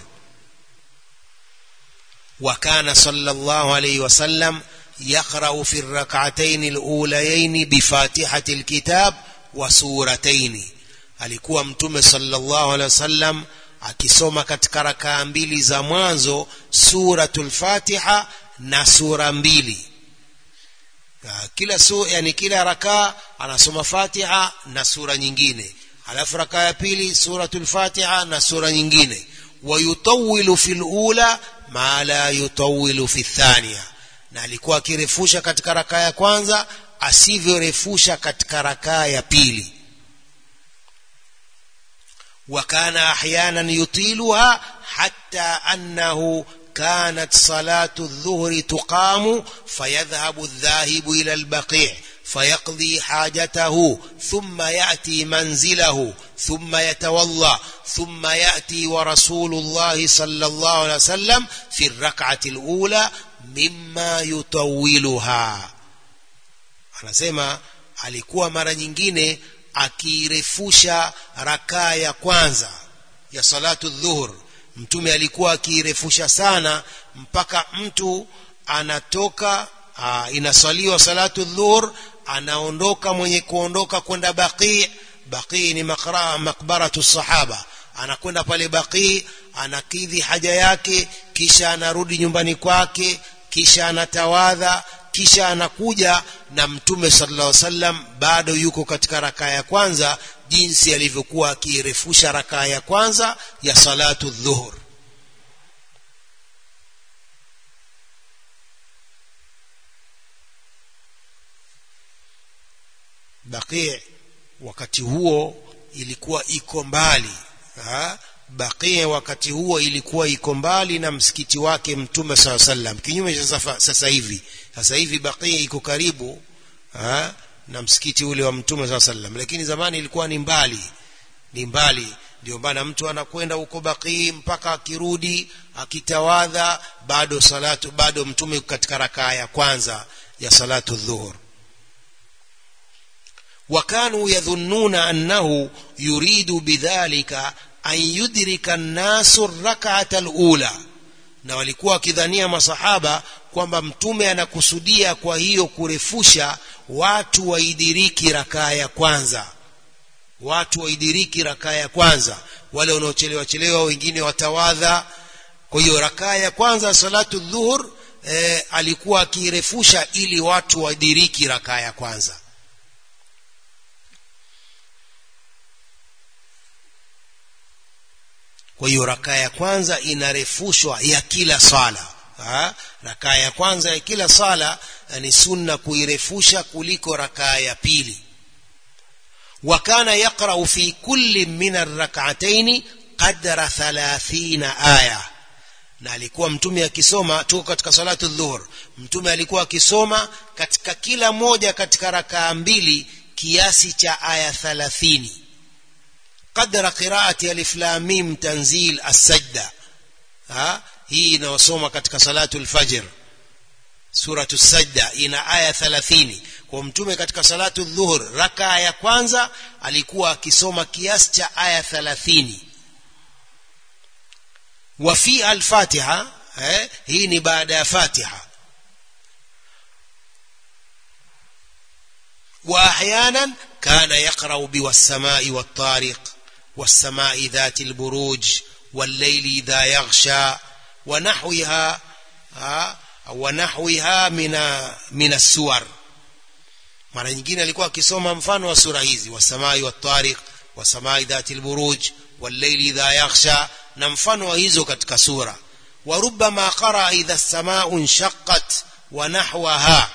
وكان صلى الله عليه وسلم يقرأ في الركعتين الأوليين بفاتحة الكتاب وسورتين alikuwa mtume sallallahu alaihi wasallam akisoma katika rakaa mbili za mwanzo suratul fatiha na sura mbili kila su, yani kila rakaa anasoma fatiha na sura nyingine alafu rakaa ya pili suratul fatiha na sura nyingine wayutawilu fi lula ma la yutawilu fi thania na alikuwa akirefusha katika rakaa ya kwanza asivyorefusha katika rakaa ya pili وكان احيانا يطيلها حتى انه كانت صلاه الظهر تقام فيذهب الذاهب الى البقيع فيقضي حاجته ثم ياتي منزله ثم يتوضا ثم ياتي ورسول الله صلى الله عليه وسلم في الركعه الاولى مما يطولها anasema alikuwa mara nyingine akiirefusha rakaa ya kwanza ya salatu dhuhur mtume alikuwa akiirefusha sana mpaka mtu anatoka aa, inaswaliwa salatu dhuhur anaondoka mwenye kuondoka kwenda baqii baqii ni makra, makbaratu sahaba anakwenda pale baqii anakidhi haja yake kisha anarudi nyumbani kwake kisha anatawadha kisha anakuja na mtume sallallahu alaihi wasallam bado yuko katika rakaa ya kwanza jinsi alivyokuwa akiirefusha rakaa ya kwanza ya salatu dhuhur baqi wakati huo ilikuwa iko mbali ha? baqi wakati huo ilikuwa iko mbali na msikiti wake mtume saa sallam kinyume cha sasa hivi sasa hivi baqi iko karibu ha? na msikiti ule wa mtume saa sallam lakini zamani ilikuwa ni mbali ni mbali ndio maana mtu anakwenda huko baqii mpaka akirudi akitawadha bado salatu bado mtume katika rakaa ya kwanza ya salatu dhuhur وكانوا يظنون أنه يريد بذلك أن يدرك الناس الركعة الأولى na walikuwa wakidhania masahaba kwamba mtume anakusudia kwa hiyo kurefusha watu waidiriki rakaa ya kwanza watu waidiriki rakaa ya kwanza wale wanaochelewa chelewa wengine watawadha kwa hiyo rakaa ya kwanza salatu dhuhur e, alikuwa akirefusha ili watu waidiriki rakaa ya kwanza kwa hiyo rakaa ya kwanza inarefushwa ya kila sala rakaa ya kwanza ya kila sala ni sunna kuirefusha kuliko rakaa ya pili وكان يقرأ في كل من الركعتين قدر ثلاثين آية na alikuwa mtume akisoma tuko katika salatu dhuhur mtume alikuwa akisoma katika kila moja katika rakaa mbili kiasi cha aya 30 قدر قراءة ألف لام ميم تنزيل السجدة ها hii inayosoma katika salatu lfajr suratu sajda ina aya 30 kwa mtume katika salatu dhuhur rakaa ya kwanza alikuwa akisoma kiasi cha aya 30 wa fi alfatiha eh, hii ni baada ya fatiha واحيانا كان يقرا بالسماء والطارق والسماء ذات البروج والليل اذا يغشى ونحوها ونحوها من من السور mara nyingine alikuwa akisoma mfano wa sura hizi wasamai wattariq wasamai dhati lburuj walleili idha yakhsha na mfano wa hizo katika sura warubama qaraa idha lsamau nshaqat wa nahwaha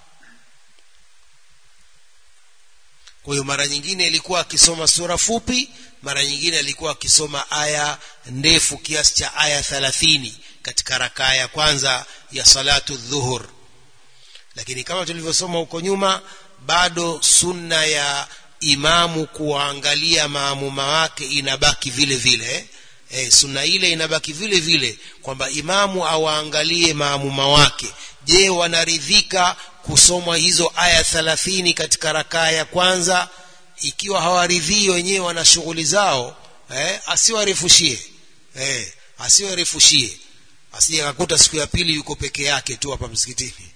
kwa hiyo mara nyingine ilikuwa akisoma sura fupi mara nyingine alikuwa akisoma aya ndefu kiasi cha aya 30 katika rakaa ya kwanza ya salatu dhuhur lakini kama tulivyosoma huko nyuma bado sunna ya imamu kuwaangalia maamuma wake inabaki vile vile e, sunna ile inabaki vile vile kwamba imamu awaangalie maamuma wake je wanaridhika kusomwa hizo aya thalathini katika rakaa ya kwanza ikiwa hawaridhii wenyewe wana shughuli zao eh, asiwarefushie eh, asiwarefushie asije akakuta siku ya pili yuko peke yake tu hapa msikitini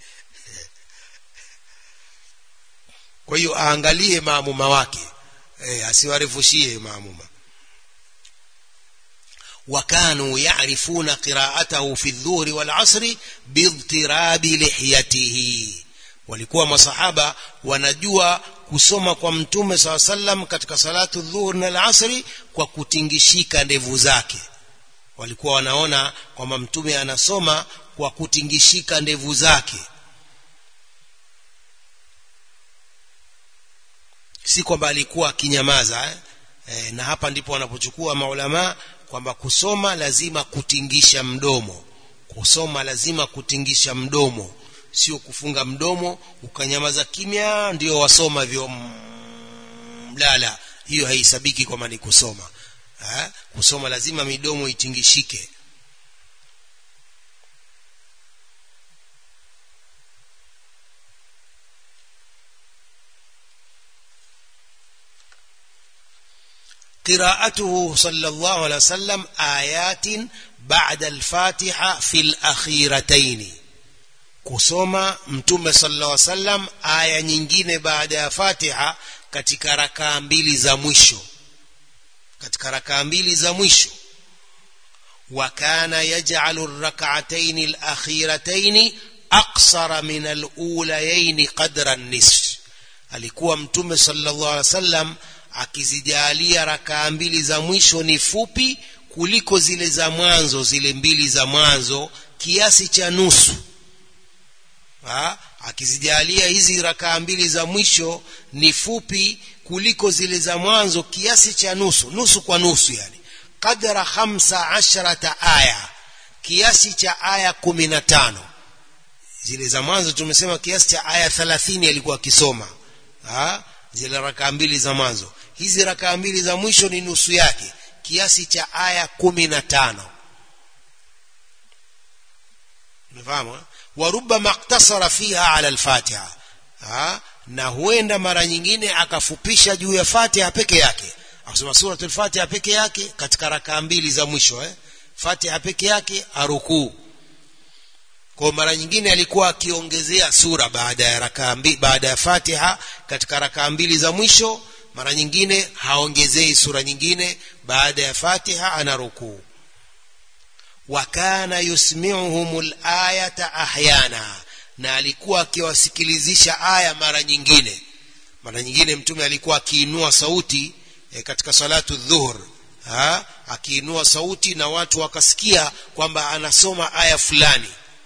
kwa hiyo aangalie maamuma wake eh, asiwarefushie maamuma وكانوا يعرفون قراءته في الظهر والعصر باضطراب لحيته walikuwa masahaba wanajua kusoma kwa mtume saa sallam katika salatu dhuhur na alasri kwa kutingishika ndevu zake walikuwa wanaona kwamba mtume anasoma kwa kutingishika ndevu zake si kwamba alikuwa akinyamaza eh? E, na hapa ndipo wanapochukua maulama kwamba kusoma lazima kutingisha mdomo kusoma lazima kutingisha mdomo sio kufunga mdomo ukanyamaza kimya ndio wasoma vyo mlala hiyo haisabiki kwamba ni kusoma ha? kusoma lazima midomo itingishike قراءته صلى الله عليه وسلم آيات بعد الفاتحة في الأخيرتين kusoma mtume sallallahu alaihi wasallam aya nyingine baada ya Fatiha katika rakaa mbili za mwisho katika rakaa mbili za mwisho wa kana yaj'alu ar-rak'atayn al-akhiratayn aqsara min al-ulayayn qadra an-nisf alikuwa mtume sallallahu alaihi wasallam akizijalia rakaa mbili za mwisho ni fupi kuliko zile za mwanzo zile mbili za mwanzo kiasi cha nusu ha? akizijalia hizi rakaa mbili za mwisho ni fupi kuliko zile za mwanzo kiasi cha nusu nusu kwa nusu yani qadra khamsa asharata aya kiasi cha aya kumi na tano zile za mwanzo tumesema kiasi cha aya thalathini alikuwa akisoma zile rakaa mbili za mwanzo hizi rakaa mbili za mwisho ni nusu yake kiasi cha aya kumi na tano umefahamu warubama iktasara fiha ala alfatiha na huenda mara nyingine akafupisha juu ya fatiha peke yake akasoma suratul fatiha peke yake katika rakaa mbili za mwisho eh? fatiha peke yake arukuu kwa mara nyingine alikuwa akiongezea sura baada ya rakaa baada ya fatiha katika rakaa mbili za mwisho mara nyingine haongezei sura nyingine baada ya fatiha ana rukuu wakana yusmiuhum ayata ahyana na alikuwa akiwasikilizisha aya mara nyingine mara nyingine mtume alikuwa akiinua sauti e, katika salatu dhuhur ha? akiinua sauti na watu wakasikia kwamba anasoma aya fulani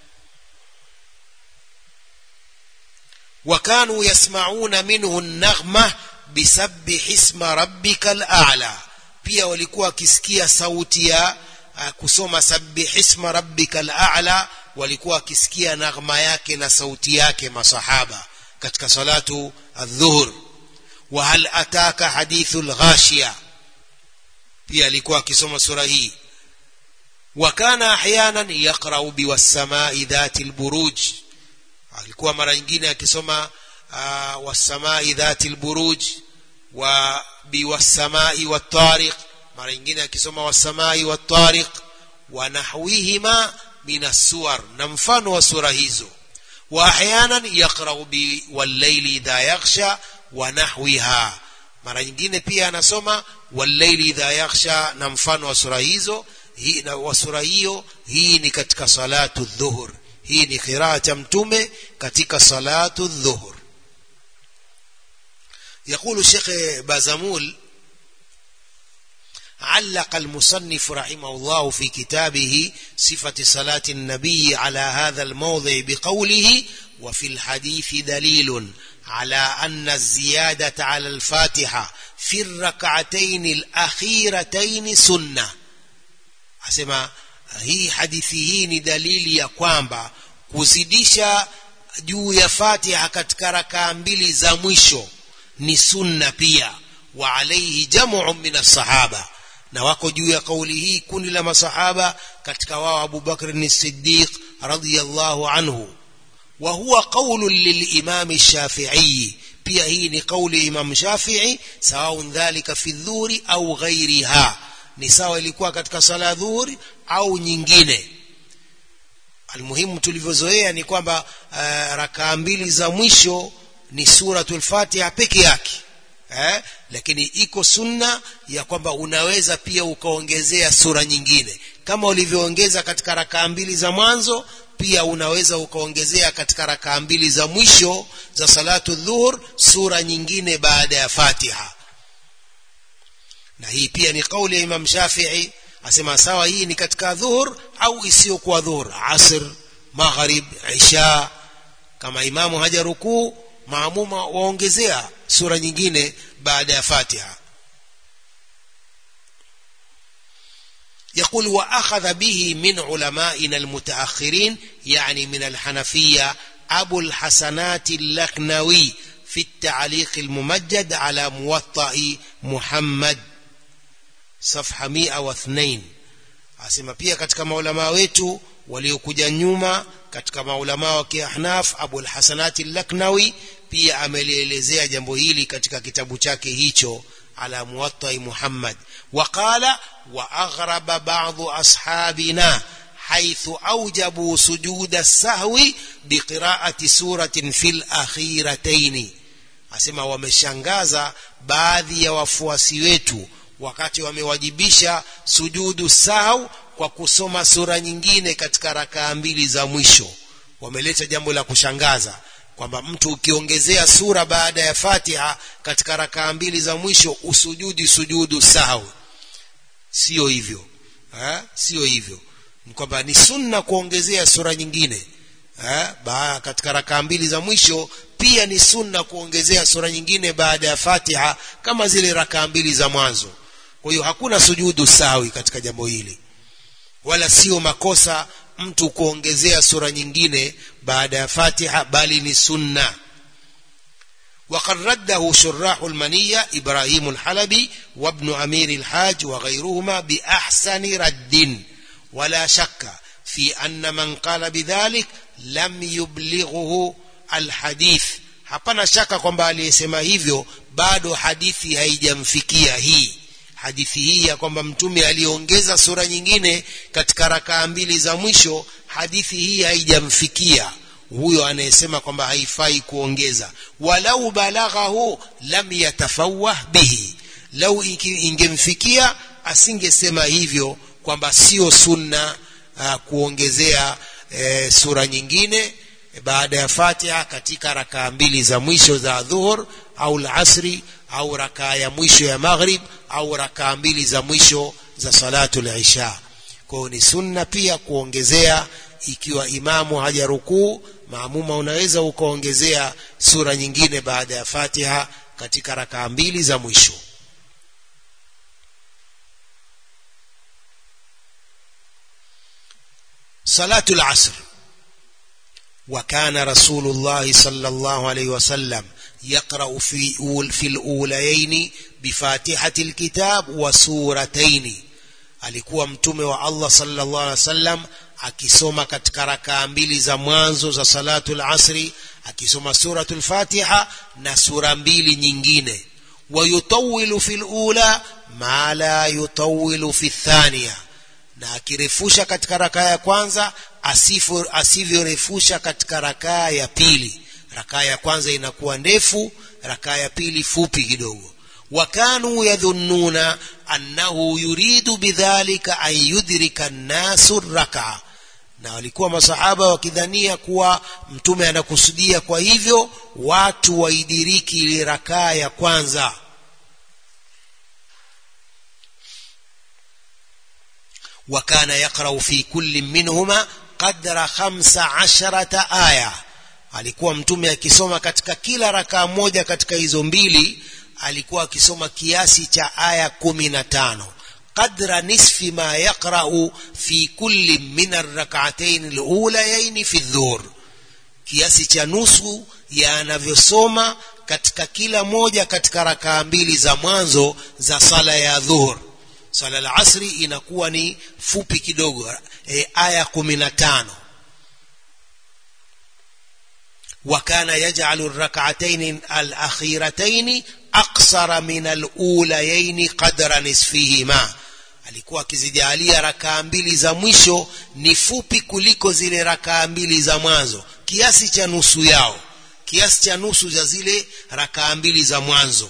وكانوا يسمعون منه النغمة بسبح اسم ربك الأعلى pia walikuwa wakisikia sauti ya uh, kusoma sabbih isma rabbika al-a'la walikuwa wakisikia naghma yake na sauti yake masahaba katika salatu adh-dhuhr wa hal ataka hadithul ghashiya pia alikuwa akisoma sura hii wa kana ahyanan yaqra'u biwas-sama'i dhatil buruj alikuwa mara nyingine akisoma uh, wasamai dhati lburuj wa biwasamai wattariq mara nyingine akisoma wasamai wattariq wa nahwihima min assuwar na mfano wa sura hizo wa ahyanan yaqra'u bi wallayli idha yaghsha wa nahwiha mara nyingine pia anasoma wallayli idha yaghsha na mfano wa sura hizo hii na wa sura hiyo hii ni katika salatu dhuhur hii ni qiraa cha mtume katika salatu dhuhur يقول الشيخ بازمول علق المصنف رحمه الله في كتابه صفة صلاة النبي على هذا الموضع بقوله وفي الحديث دليل على أن الزيادة على الفاتحة في الركعتين الأخيرتين سنة أسمع hii hadithi hii ni dalili ya kwamba kuzidisha juu ya fatiha katika rakaa mbili za mwisho ni sunna pia wa alaihi jamu min sahaba na wako juu ya kauli hii kundi la masahaba katika wao Abu Bakr as-Siddiq radhiyallahu anhu wa huwa qawlu lilimam Shafi'i pia hii ni kauli Imam Shafi'i sawa dhalika fi dhuri au ghairiha ni sawa ilikuwa katika sala dhuhuri au nyingine almuhimu tulivyozoea ni kwamba uh, rakaa mbili za mwisho ni suratul fatiha peke yake eh? lakini iko sunna ya kwamba unaweza pia ukaongezea sura nyingine kama ulivyoongeza katika rakaa mbili za mwanzo pia unaweza ukaongezea katika rakaa mbili za mwisho za salatu dhuhur sura nyingine baada ya fatiha na hii pia ni kauli ya Imam Shafi'i asema sawa hii ni katika dhuhur au isiyokuwa dhuhur asr maghrib isha kama imamu hajarukuu maamuma waongezea sura nyingine baada ya fatiha يقول وأخذ به من علمائنا المتأخرين يعني من الحنفية أبو الحسنات اللكنوي في التعليق الممجد على موطأ محمد صفحة 102 asema pia katika maulamaa wetu waliokuja nyuma katika maulamaa wa kiahnaf abul hasanati laknawi pia amelielezea jambo hili katika kitabu chake hicho ala muwattai muhammad waqala واغرب بعض اصحابنا حيث اوجبوا سجود السهو بقراءه سوره في الاخيرتين asema wameshangaza baadhi ya wafuasi wetu wakati wamewajibisha sujudu sahau kwa kusoma sura nyingine katika rakaa mbili za mwisho wameleta jambo la kushangaza kwamba mtu ukiongezea sura baada ya fatiha katika rakaa mbili za mwisho usujudi sujudu sahau sio hivyo ha? sio hivyo ni kwamba ni sunna kuongezea sura nyingine ha? Ba, katika rakaa mbili za mwisho pia ni sunna kuongezea sura nyingine baada ya fatiha kama zile rakaa mbili za mwanzo kwa hiyo hakuna sujudu sawi katika jambo hili wala sio makosa mtu kuongezea sura nyingine baada ya fatiha bali ni sunna وقد رده شراح المنية إبراهيم الحلبي وابن أمير الحاج وغيرهما بأحسن رد ولا شك في أن من قال بذلك لم يبلغه الحديث hapana shaka kwamba aliyesema hivyo bado hadithi haijamfikia hii hadithi hii ya kwamba mtume aliongeza sura nyingine katika rakaa mbili za mwisho hadithi hii haijamfikia huyo anayesema kwamba haifai kuongeza walau balaghahu lam yatafawah bihi lau ingemfikia asingesema hivyo kwamba sio sunna uh, kuongezea e, sura nyingine baada ya fatiha katika rakaa mbili za mwisho za dhuhur au lasri au rakaa ya mwisho ya maghrib au rakaa mbili za mwisho za salatu lisha kwao ni sunna pia kuongezea ikiwa imamu hajarukuu maamuma unaweza ukaongezea sura nyingine baada ya fatiha katika rakaa mbili za mwisho salatu lasr وكان رسول الله صلى الله عليه وسلم يقرأ في أول في الأوليين بفاتحة الكتاب وسورتين alikuwa mtume wa Allah sallallahu alaihi wasallam akisoma katika rakaa mbili za mwanzo za salatul asri akisoma suratul fatiha na sura mbili nyingine wayutawilu fil ula ma la yutawilu fi thaniya na akirefusha katika rakaa ya kwanza asivyorefusha katika rakaa ya pili rakaa ya kwanza inakuwa ndefu rakaa ya pili fupi kidogo وكانوا يظنون أنه يريد بذلك أن يدرك الناس الركعة na walikuwa masahaba wakidhania kuwa mtume anakusudia kwa hivyo watu waidiriki ile rakaa ya kwanza وكان يقرأ في كل منهما قدر خمس عشرة آية alikuwa mtume akisoma katika kila rakaa moja katika hizo mbili alikuwa akisoma kiasi cha aya kumi na tano qadra nisfi ma yaqra'u fi kulli min arrak'atayn alulayayn fi dhuhr kiasi cha nusu ya anavyosoma katika kila moja katika rakaa mbili za mwanzo za sala ya dhuhur sala la asri inakuwa ni fupi kidogo e, aya kumi na tano وكان يجعل الركعتين الأخيرتين أقصر من الأوليين قدر نصفهما alikuwa akizijalia rakaa mbili za mwisho ni fupi kuliko zile rakaa mbili za mwanzo kiasi cha nusu yao kiasi cha nusu za zile rakaa mbili za mwanzo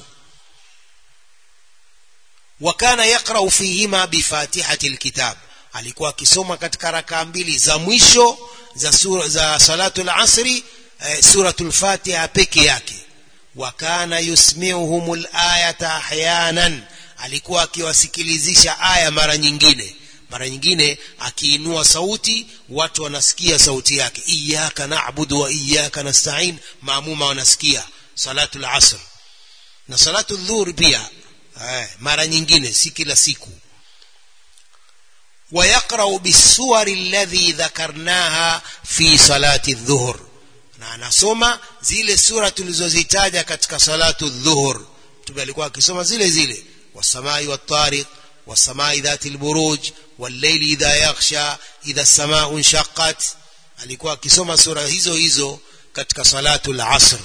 wakana yaqrau fihima bifatihati lkitab alikuwa akisoma katika rakaa mbili za mwisho za, sura, za salatu lasri eh, suratul fatiha peke yake wakana yusmiuhum layata ahyanan alikuwa akiwasikilizisha aya mara nyingine mara nyingine akiinua sauti watu wanasikia sauti yake iyaka nabudu wa iyaka nastain maamuma wanasikia salatu lasr na salatu dhuhuri pia eh, mara nyingine si kila siku ويقرأ بالسور الذي ذكرناها في صلاة الظهر na anasoma zile sura tulizozitaja katika salatu dhuhur mtume alikuwa akisoma zile zile wasamai wattariq wasamai dhati lburuj walleili idha yakhsha idha samau nshaqat alikuwa akisoma sura hizo hizo katika salatu lasr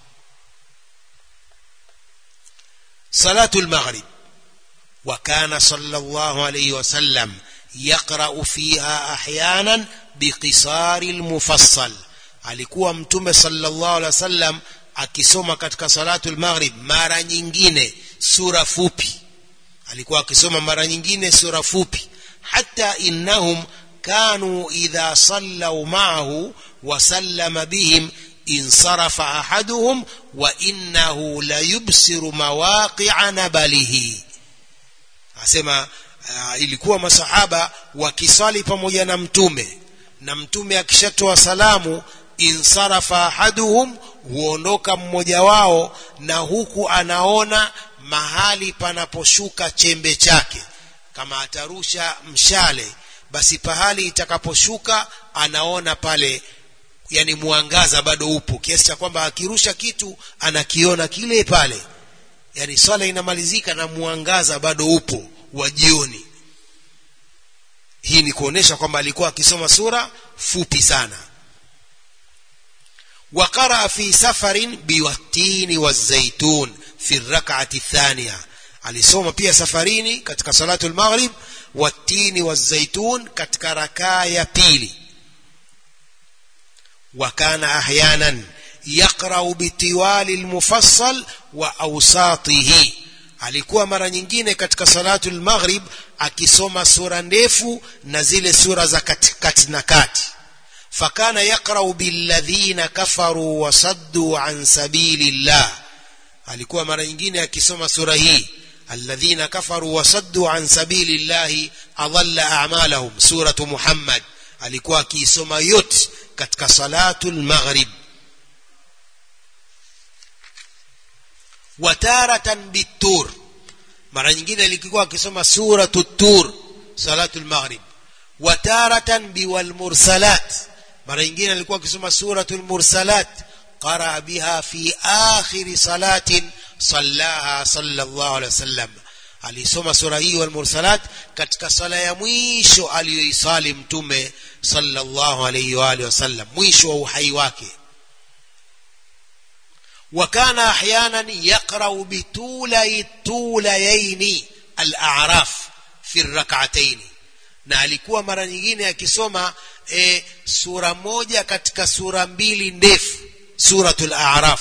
salatu lmaghrib وكان صلى الله عليه وسلم يقرأ فيها أحيانا بقصار المفصل alikuwa mtume sallallahu alaihi wasallam akisoma katika salatu al-maghrib mara nyingine sura fupi alikuwa akisoma mara nyingine sura fupi hata innahum kanu idha sallau ma'ahu wa sallama bihim insarafa ahaduhum wa innahu la yubsiru mawaqi'a nabalihi asema uh, ilikuwa masahaba wakisali pamoja na mtume na mtume akishatoa salamu insarafa ahaduhum huondoka mmoja wao na huku anaona mahali panaposhuka chembe chake kama atarusha mshale basi pahali itakaposhuka anaona pale yani mwangaza bado upo kiasi cha kwamba akirusha kitu anakiona kile pale yani swala inamalizika na mwangaza bado upo wa jioni hii ni kuonesha kwamba alikuwa akisoma sura fupi sana وقرأ في سفر بالتين والزيتون في الركعة الثانية alisoma pia safarini katika salatu al-maghrib watini wazaitun katika rakaa ya pili وكان احيانا يقرأ بطوال المفصل واوساطه alikuwa mara nyingine katika salatu al-maghrib akisoma sura ndefu na zile sura za katikati na kati فكان يقرأ بالذين كفروا وصدوا عن سبيل الله alikuwa mara nyingine akisoma sura hii alladhina kafaru wasaddu an sabili llahi adalla a'malahum suratu muhammad alikuwa akiisoma yote katika salatu lmaghrib wataratan bitur mara nyingine alikuwa akisoma suratu tur salatu lmaghrib wataratan biwalmursalat mara nyingine alikuwa akisoma suratul mursalat qara biha fi akhir salatin sallaha sallallahu alaihi wasallam alisoma sura hii wal mursalat katika sala ya mwisho aliyoisali mtume sallallahu alaihi wa alihi wasallam mwisho wa uhai wake وكان احيانا يقرا بطولي الطوليين الاعراف في الركعتين na alikuwa mara nyingine akisoma e, sura moja katika sura mbili ndefu suratul a'raf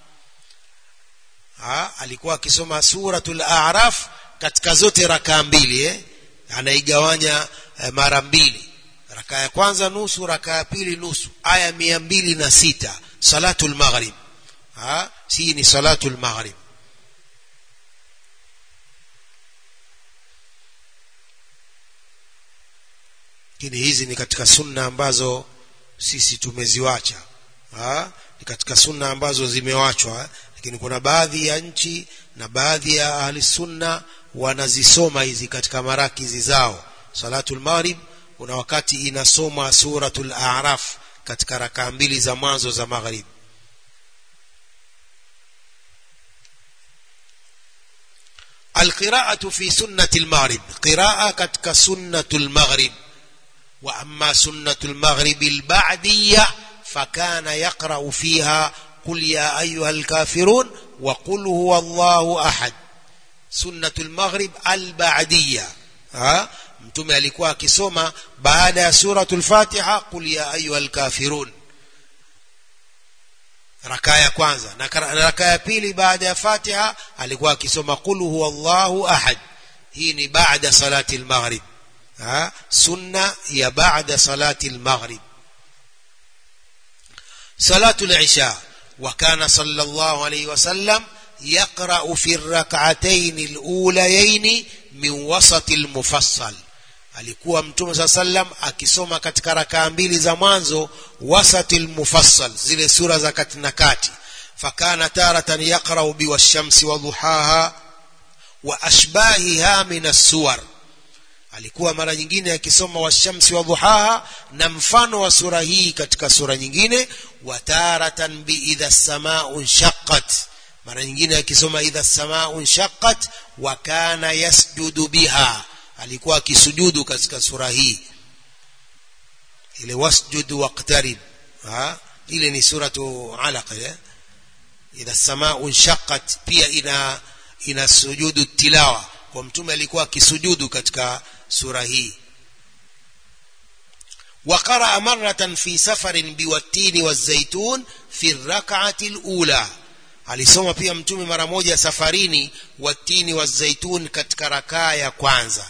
ha, alikuwa akisoma suratul a'raf katika zote rakaa mbili eh? anaigawanya eh, mara mbili rakaa ya kwanza nusu rakaa ya pili nusu aya mia mbili na sita salatul maghrib ha hii ni salatul maghrib lakini hizi ni katika sunna ambazo sisi tumeziwacha ha? ni katika sunna ambazo zimewachwa lakini kuna baadhi ya nchi na baadhi ya ahli sunna wanazisoma hizi katika marakizi zao salatul maghrib kuna wakati inasoma suratul a'raf katika rakaa mbili za mwanzo za maghrib القراءة في سنة المغرب قراءة كتك سنة المغرب وأما سنة المغرب البعدية فكان يقرأ فيها قل يا أيها الكافرون وقل هو الله أحد سنة المغرب البعدية ها mtume alikuwa akisoma baada ya suratul fatiha qul ya ayuha lkafirun rakaa ya kwanza na rakaa ya pili baada ya fatiha alikuwa akisoma qul huwa llahu ahad hii ni baada salati lmaghrib sunna ya baada salati lmaghrib صلاة العشاء وكان صلى الله عليه وسلم يقرأ في الركعتين الأوليين من وسط المفصل alikuwa mtume saa sallam akisoma katika rakaa mbili za mwanzo wasati lmufassal zile sura za kati na kati fakana taratan yaqrau biwashamsi wadhuhaha wa ashbahiha min assuwar alikuwa mara nyingine akisoma washamsi wa dhuhaha na mfano wa sura hii katika sura nyingine wa taratan biidha samau nshaqqat mara nyingine akisoma idha samau nshaqqat wa kana yasjudu biha alikuwa akisujudu katika sura hii ile wasjud waqtarib ha ile ni suratu alaq ile idha samau nshaqqat pia ina ina sujudu tilawa kwa mtume alikuwa akisujudu katika sura hii وقرأ مرة في سفر بالتين والزيتون في الركعة الأولى alisoma pia mtume mara moja safarini watini wa zaitun katika rakaa ya kwanza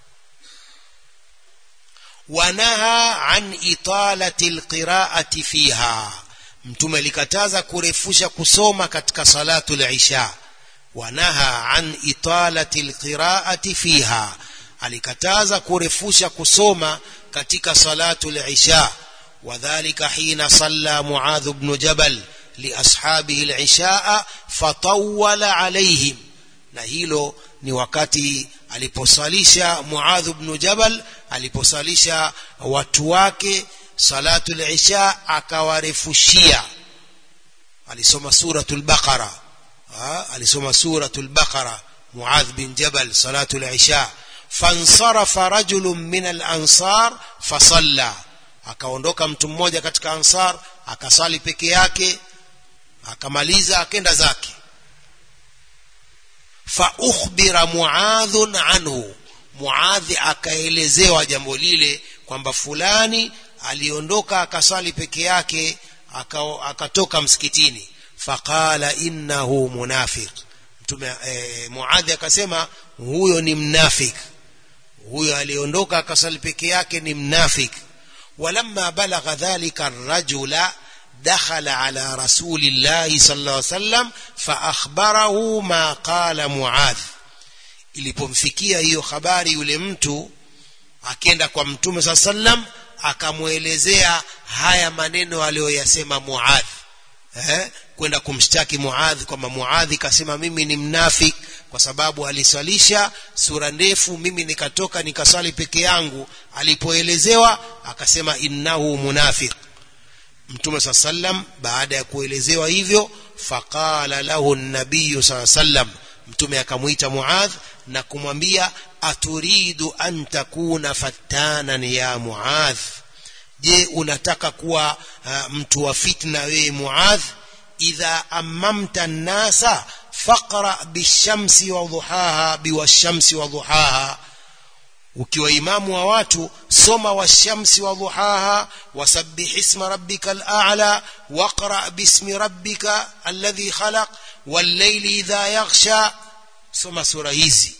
wanaha an italati lqiraati fiha mtume alikataza kurefusha kusoma katika salatu lisha wanaha an italati lqiraati fiha alikataza kurefusha kusoma katika salatu lisha wadhalika hina salla muadh bnu jabal liashabihi lishaa fatawala alaihim na hilo ni wakati aliposalisha muadh bnu jabal aliposalisha watu wake salatu lisha akawarefushia alisoma suratu lbaqara alisoma suratu lbaqara muadh bin jabal salatu lisha fansarafa rajulun min alansar fasalla akaondoka mtu mmoja katika ansar akasali peke yake akamaliza akenda zake faukhbira muadhun anhu muadhi akaelezewa jambo lile kwamba fulani aliondoka akasali peke yake akatoka msikitini faqala innahu munafiq mtume e, muadhi akasema huyo ni mnafik huyo aliondoka akasali peke yake ni mnafik walamma balagha dhalika rajula دخل على رسول الله صلى الله عليه وسلم فأخبره ما قال معاذ ilipomfikia hiyo habari yule mtu akenda kwa mtume saa sallam akamwelezea haya maneno aliyoyasema muadh eh? kwenda kumshtaki muadh kwamba muadhi kasema mimi ni mnafik kwa sababu aliswalisha sura ndefu mimi nikatoka nikaswali peke yangu alipoelezewa akasema innahu munafiq mtume saa sallam baada ya kuelezewa hivyo faqala lahu nabiyu saa sallam mtume akamwita muadh na kumwambia aturidu an takuna fattanan ya muadh je unataka kuwa uh, mtu wa fitna wewe muadh idha amamta nnasa faqra bishamsi wa dhuhaha biwashamsi wa dhuhaha ukiwa imamu wa watu soma washamsi wa dhuhaha wasabbih isma rabbika al-a'la waqra bismi rabbika alladhi khalaq wal-layli idha yaghsha soma sura hizi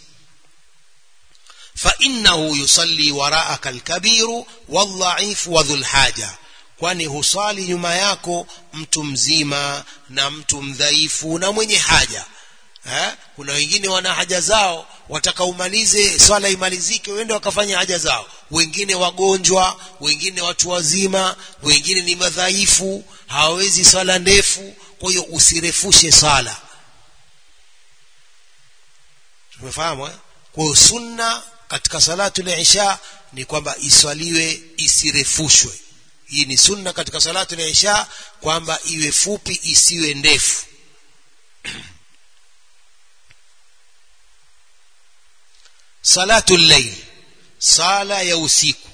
فإنه يصلي وراءك الكبير والضعيف وذو الحاجة kwani husali nyuma yako mtu mzima na mtu mdhaifu na mwenye haja eh? kuna wengine wana haja zao wataka umalize swala imalizike wende wakafanya haja zao wengine wagonjwa wengine watu wazima wengine ni madhaifu hawawezi swala ndefu kwa hiyo usirefushe swala tumefahamu eh? kwa hiyo sunna katika salatu al-isha ni kwamba iswaliwe isirefushwe hii ni sunna katika salatu al-isha kwamba iwe fupi isiwe ndefu salatu al-layl sala ya usiku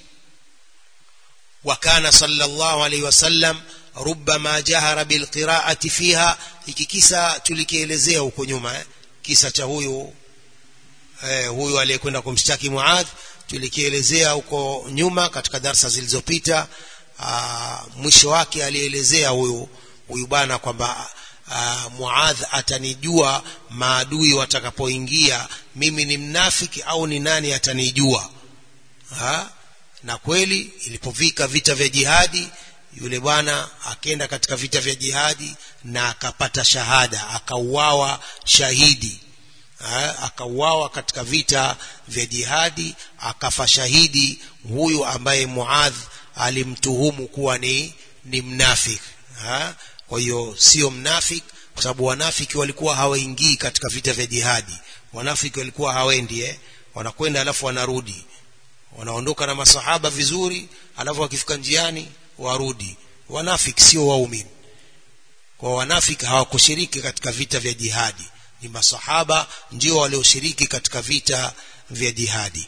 وكان صلى الله عليه وسلم ربما جهر بالقراءة فيها hiki kisa tulikielezea huko nyuma eh? kisa cha huyu eh, huyu aliyekwenda kumshtaki Muadh tulikielezea huko nyuma katika darsa zilizopita mwisho wake alielezea huyu huyu bwana kwamba Muadh atanijua maadui watakapoingia mimi ni mnafiki au ni nani atanijua ha? na kweli ilipovika vita vya jihadi yule bwana akenda katika vita vya jihadi na akapata shahada akauawa shahidi akauawa katika vita vya jihadi akafa shahidi huyu ambaye Muadh alimtuhumu kuwa ni ni mnafik ha? kwa hiyo sio mnafik kwa sababu wanafiki walikuwa hawaingii katika vita vya jihadi wanafiki walikuwa hawendi eh? wanakwenda alafu wanarudi wanaondoka na masahaba vizuri alafu wakifika njiani warudi wanafiki sio waumini kwa wanafiki hawakushiriki katika vita vya jihadi ni masahaba ndio walioshiriki katika vita vya jihadi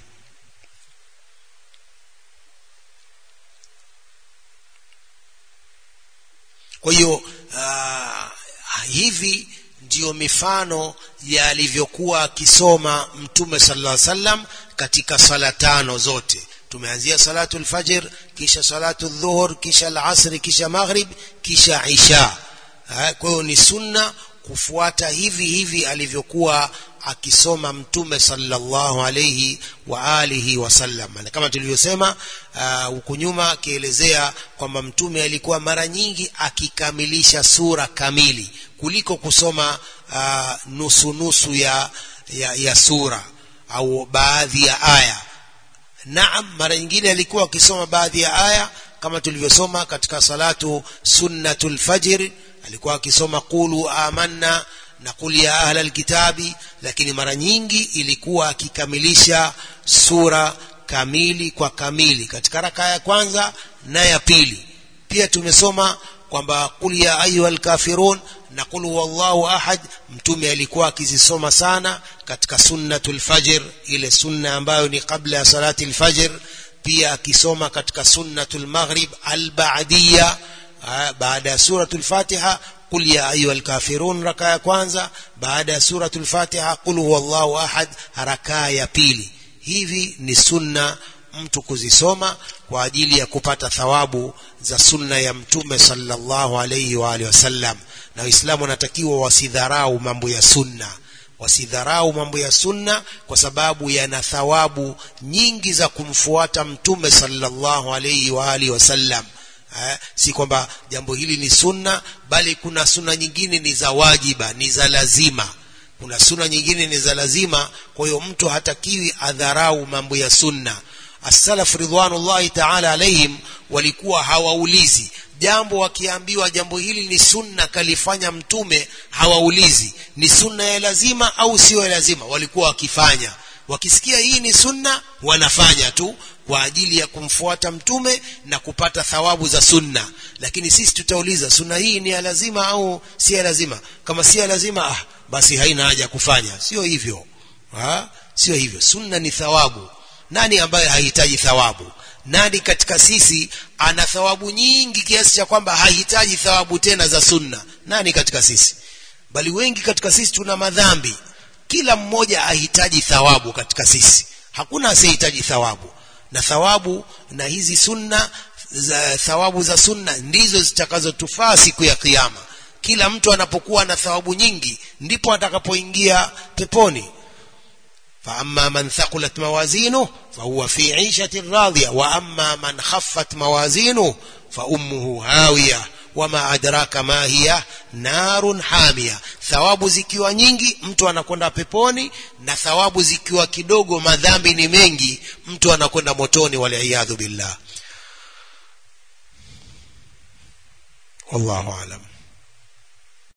kwa hiyo uh, hivi ndiyo mifano ya alivyokuwa akisoma mtume sallallahu alaihi wasallam katika sala tano zote tumeanzia salatu lfajr kisha salatu dhuhur kisha alasri kisha maghrib kisha isha kwa hiyo ni sunna kufuata hivi hivi alivyokuwa akisoma mtume sallallahu alayhi wa alihi wasallam na kama tulivyosema huku uh, nyuma akielezea kwamba mtume alikuwa mara nyingi akikamilisha sura kamili kuliko kusoma uh, nusu nusu ya, ya, ya sura au baadhi ya aya naam mara nyingine alikuwa akisoma baadhi ya aya kama tulivyosoma katika salatu sunnatul fajr alikuwa akisoma qulu amanna na qul ya ahla alkitabi lakini mara nyingi ilikuwa akikamilisha sura kamili kwa kamili katika raka ya kwanza na ya pili pia tumesoma kwamba qul ya ayuha alkafirun na qul huwallahu ahad mtume alikuwa akizisoma sana katika sunnatul fajr ile sunna ambayo ni kabla ya salati alfajr pia akisoma katika sunnatul maghrib alba'diyya baada ya suratul fatiha qul ya ayuha alkafirun raka ya kwanza baada ya suratul fatiha qul huwallahu ahad raka ya pili hivi ni sunna mtu kuzisoma kwa ajili ya kupata thawabu za sunna ya mtume sallallahu alayhi wa alihi wasallam na waislamu wanatakiwa wasidharau mambo ya sunna wasidharau mambo ya sunna kwa sababu yana thawabu nyingi za kumfuata mtume sallallahu alayhi wa alihi wasallam eh, si kwamba jambo hili ni sunna bali kuna sunna nyingine ni za wajiba ni za lazima kuna sunna nyingine ni za lazima kwa hiyo mtu hatakiwi adharau mambo ya sunna as-salaf ridwanullahi ta'ala alaihim walikuwa hawaulizi jambo wakiambiwa jambo hili ni sunna kalifanya mtume hawaulizi ni sunna ya lazima au sio ya lazima walikuwa wakifanya wakisikia hii ni sunna wanafanya tu kwa ajili ya kumfuata mtume na kupata thawabu za sunna lakini sisi tutauliza sunna hii ni ya lazima au si ya lazima kama si ya lazima ah, basi haina haja kufanya sio hivyo ha? sio hivyo sunna ni thawabu nani ambaye hahitaji thawabu nani katika sisi ana thawabu nyingi kiasi cha kwamba hahitaji thawabu tena za sunna nani katika sisi bali wengi katika sisi tuna madhambi kila mmoja ahitaji thawabu katika sisi hakuna asiyehitaji thawabu na thawabu na hizi sunna za thawabu za sunna ndizo zitakazotufaa siku ya kiyama kila mtu anapokuwa na thawabu nyingi ndipo atakapoingia peponi فأما من ثقلت موازينه فهو في عيشة راضية وأما من خفت موازينه فأمه هاوية وما أدراك ما هي نار حامية thawabu zikiwa nyingi mtu anakwenda peponi na thawabu zikiwa kidogo madhambi ni mengi mtu anakwenda motoni waliyadhu billah wallahu alam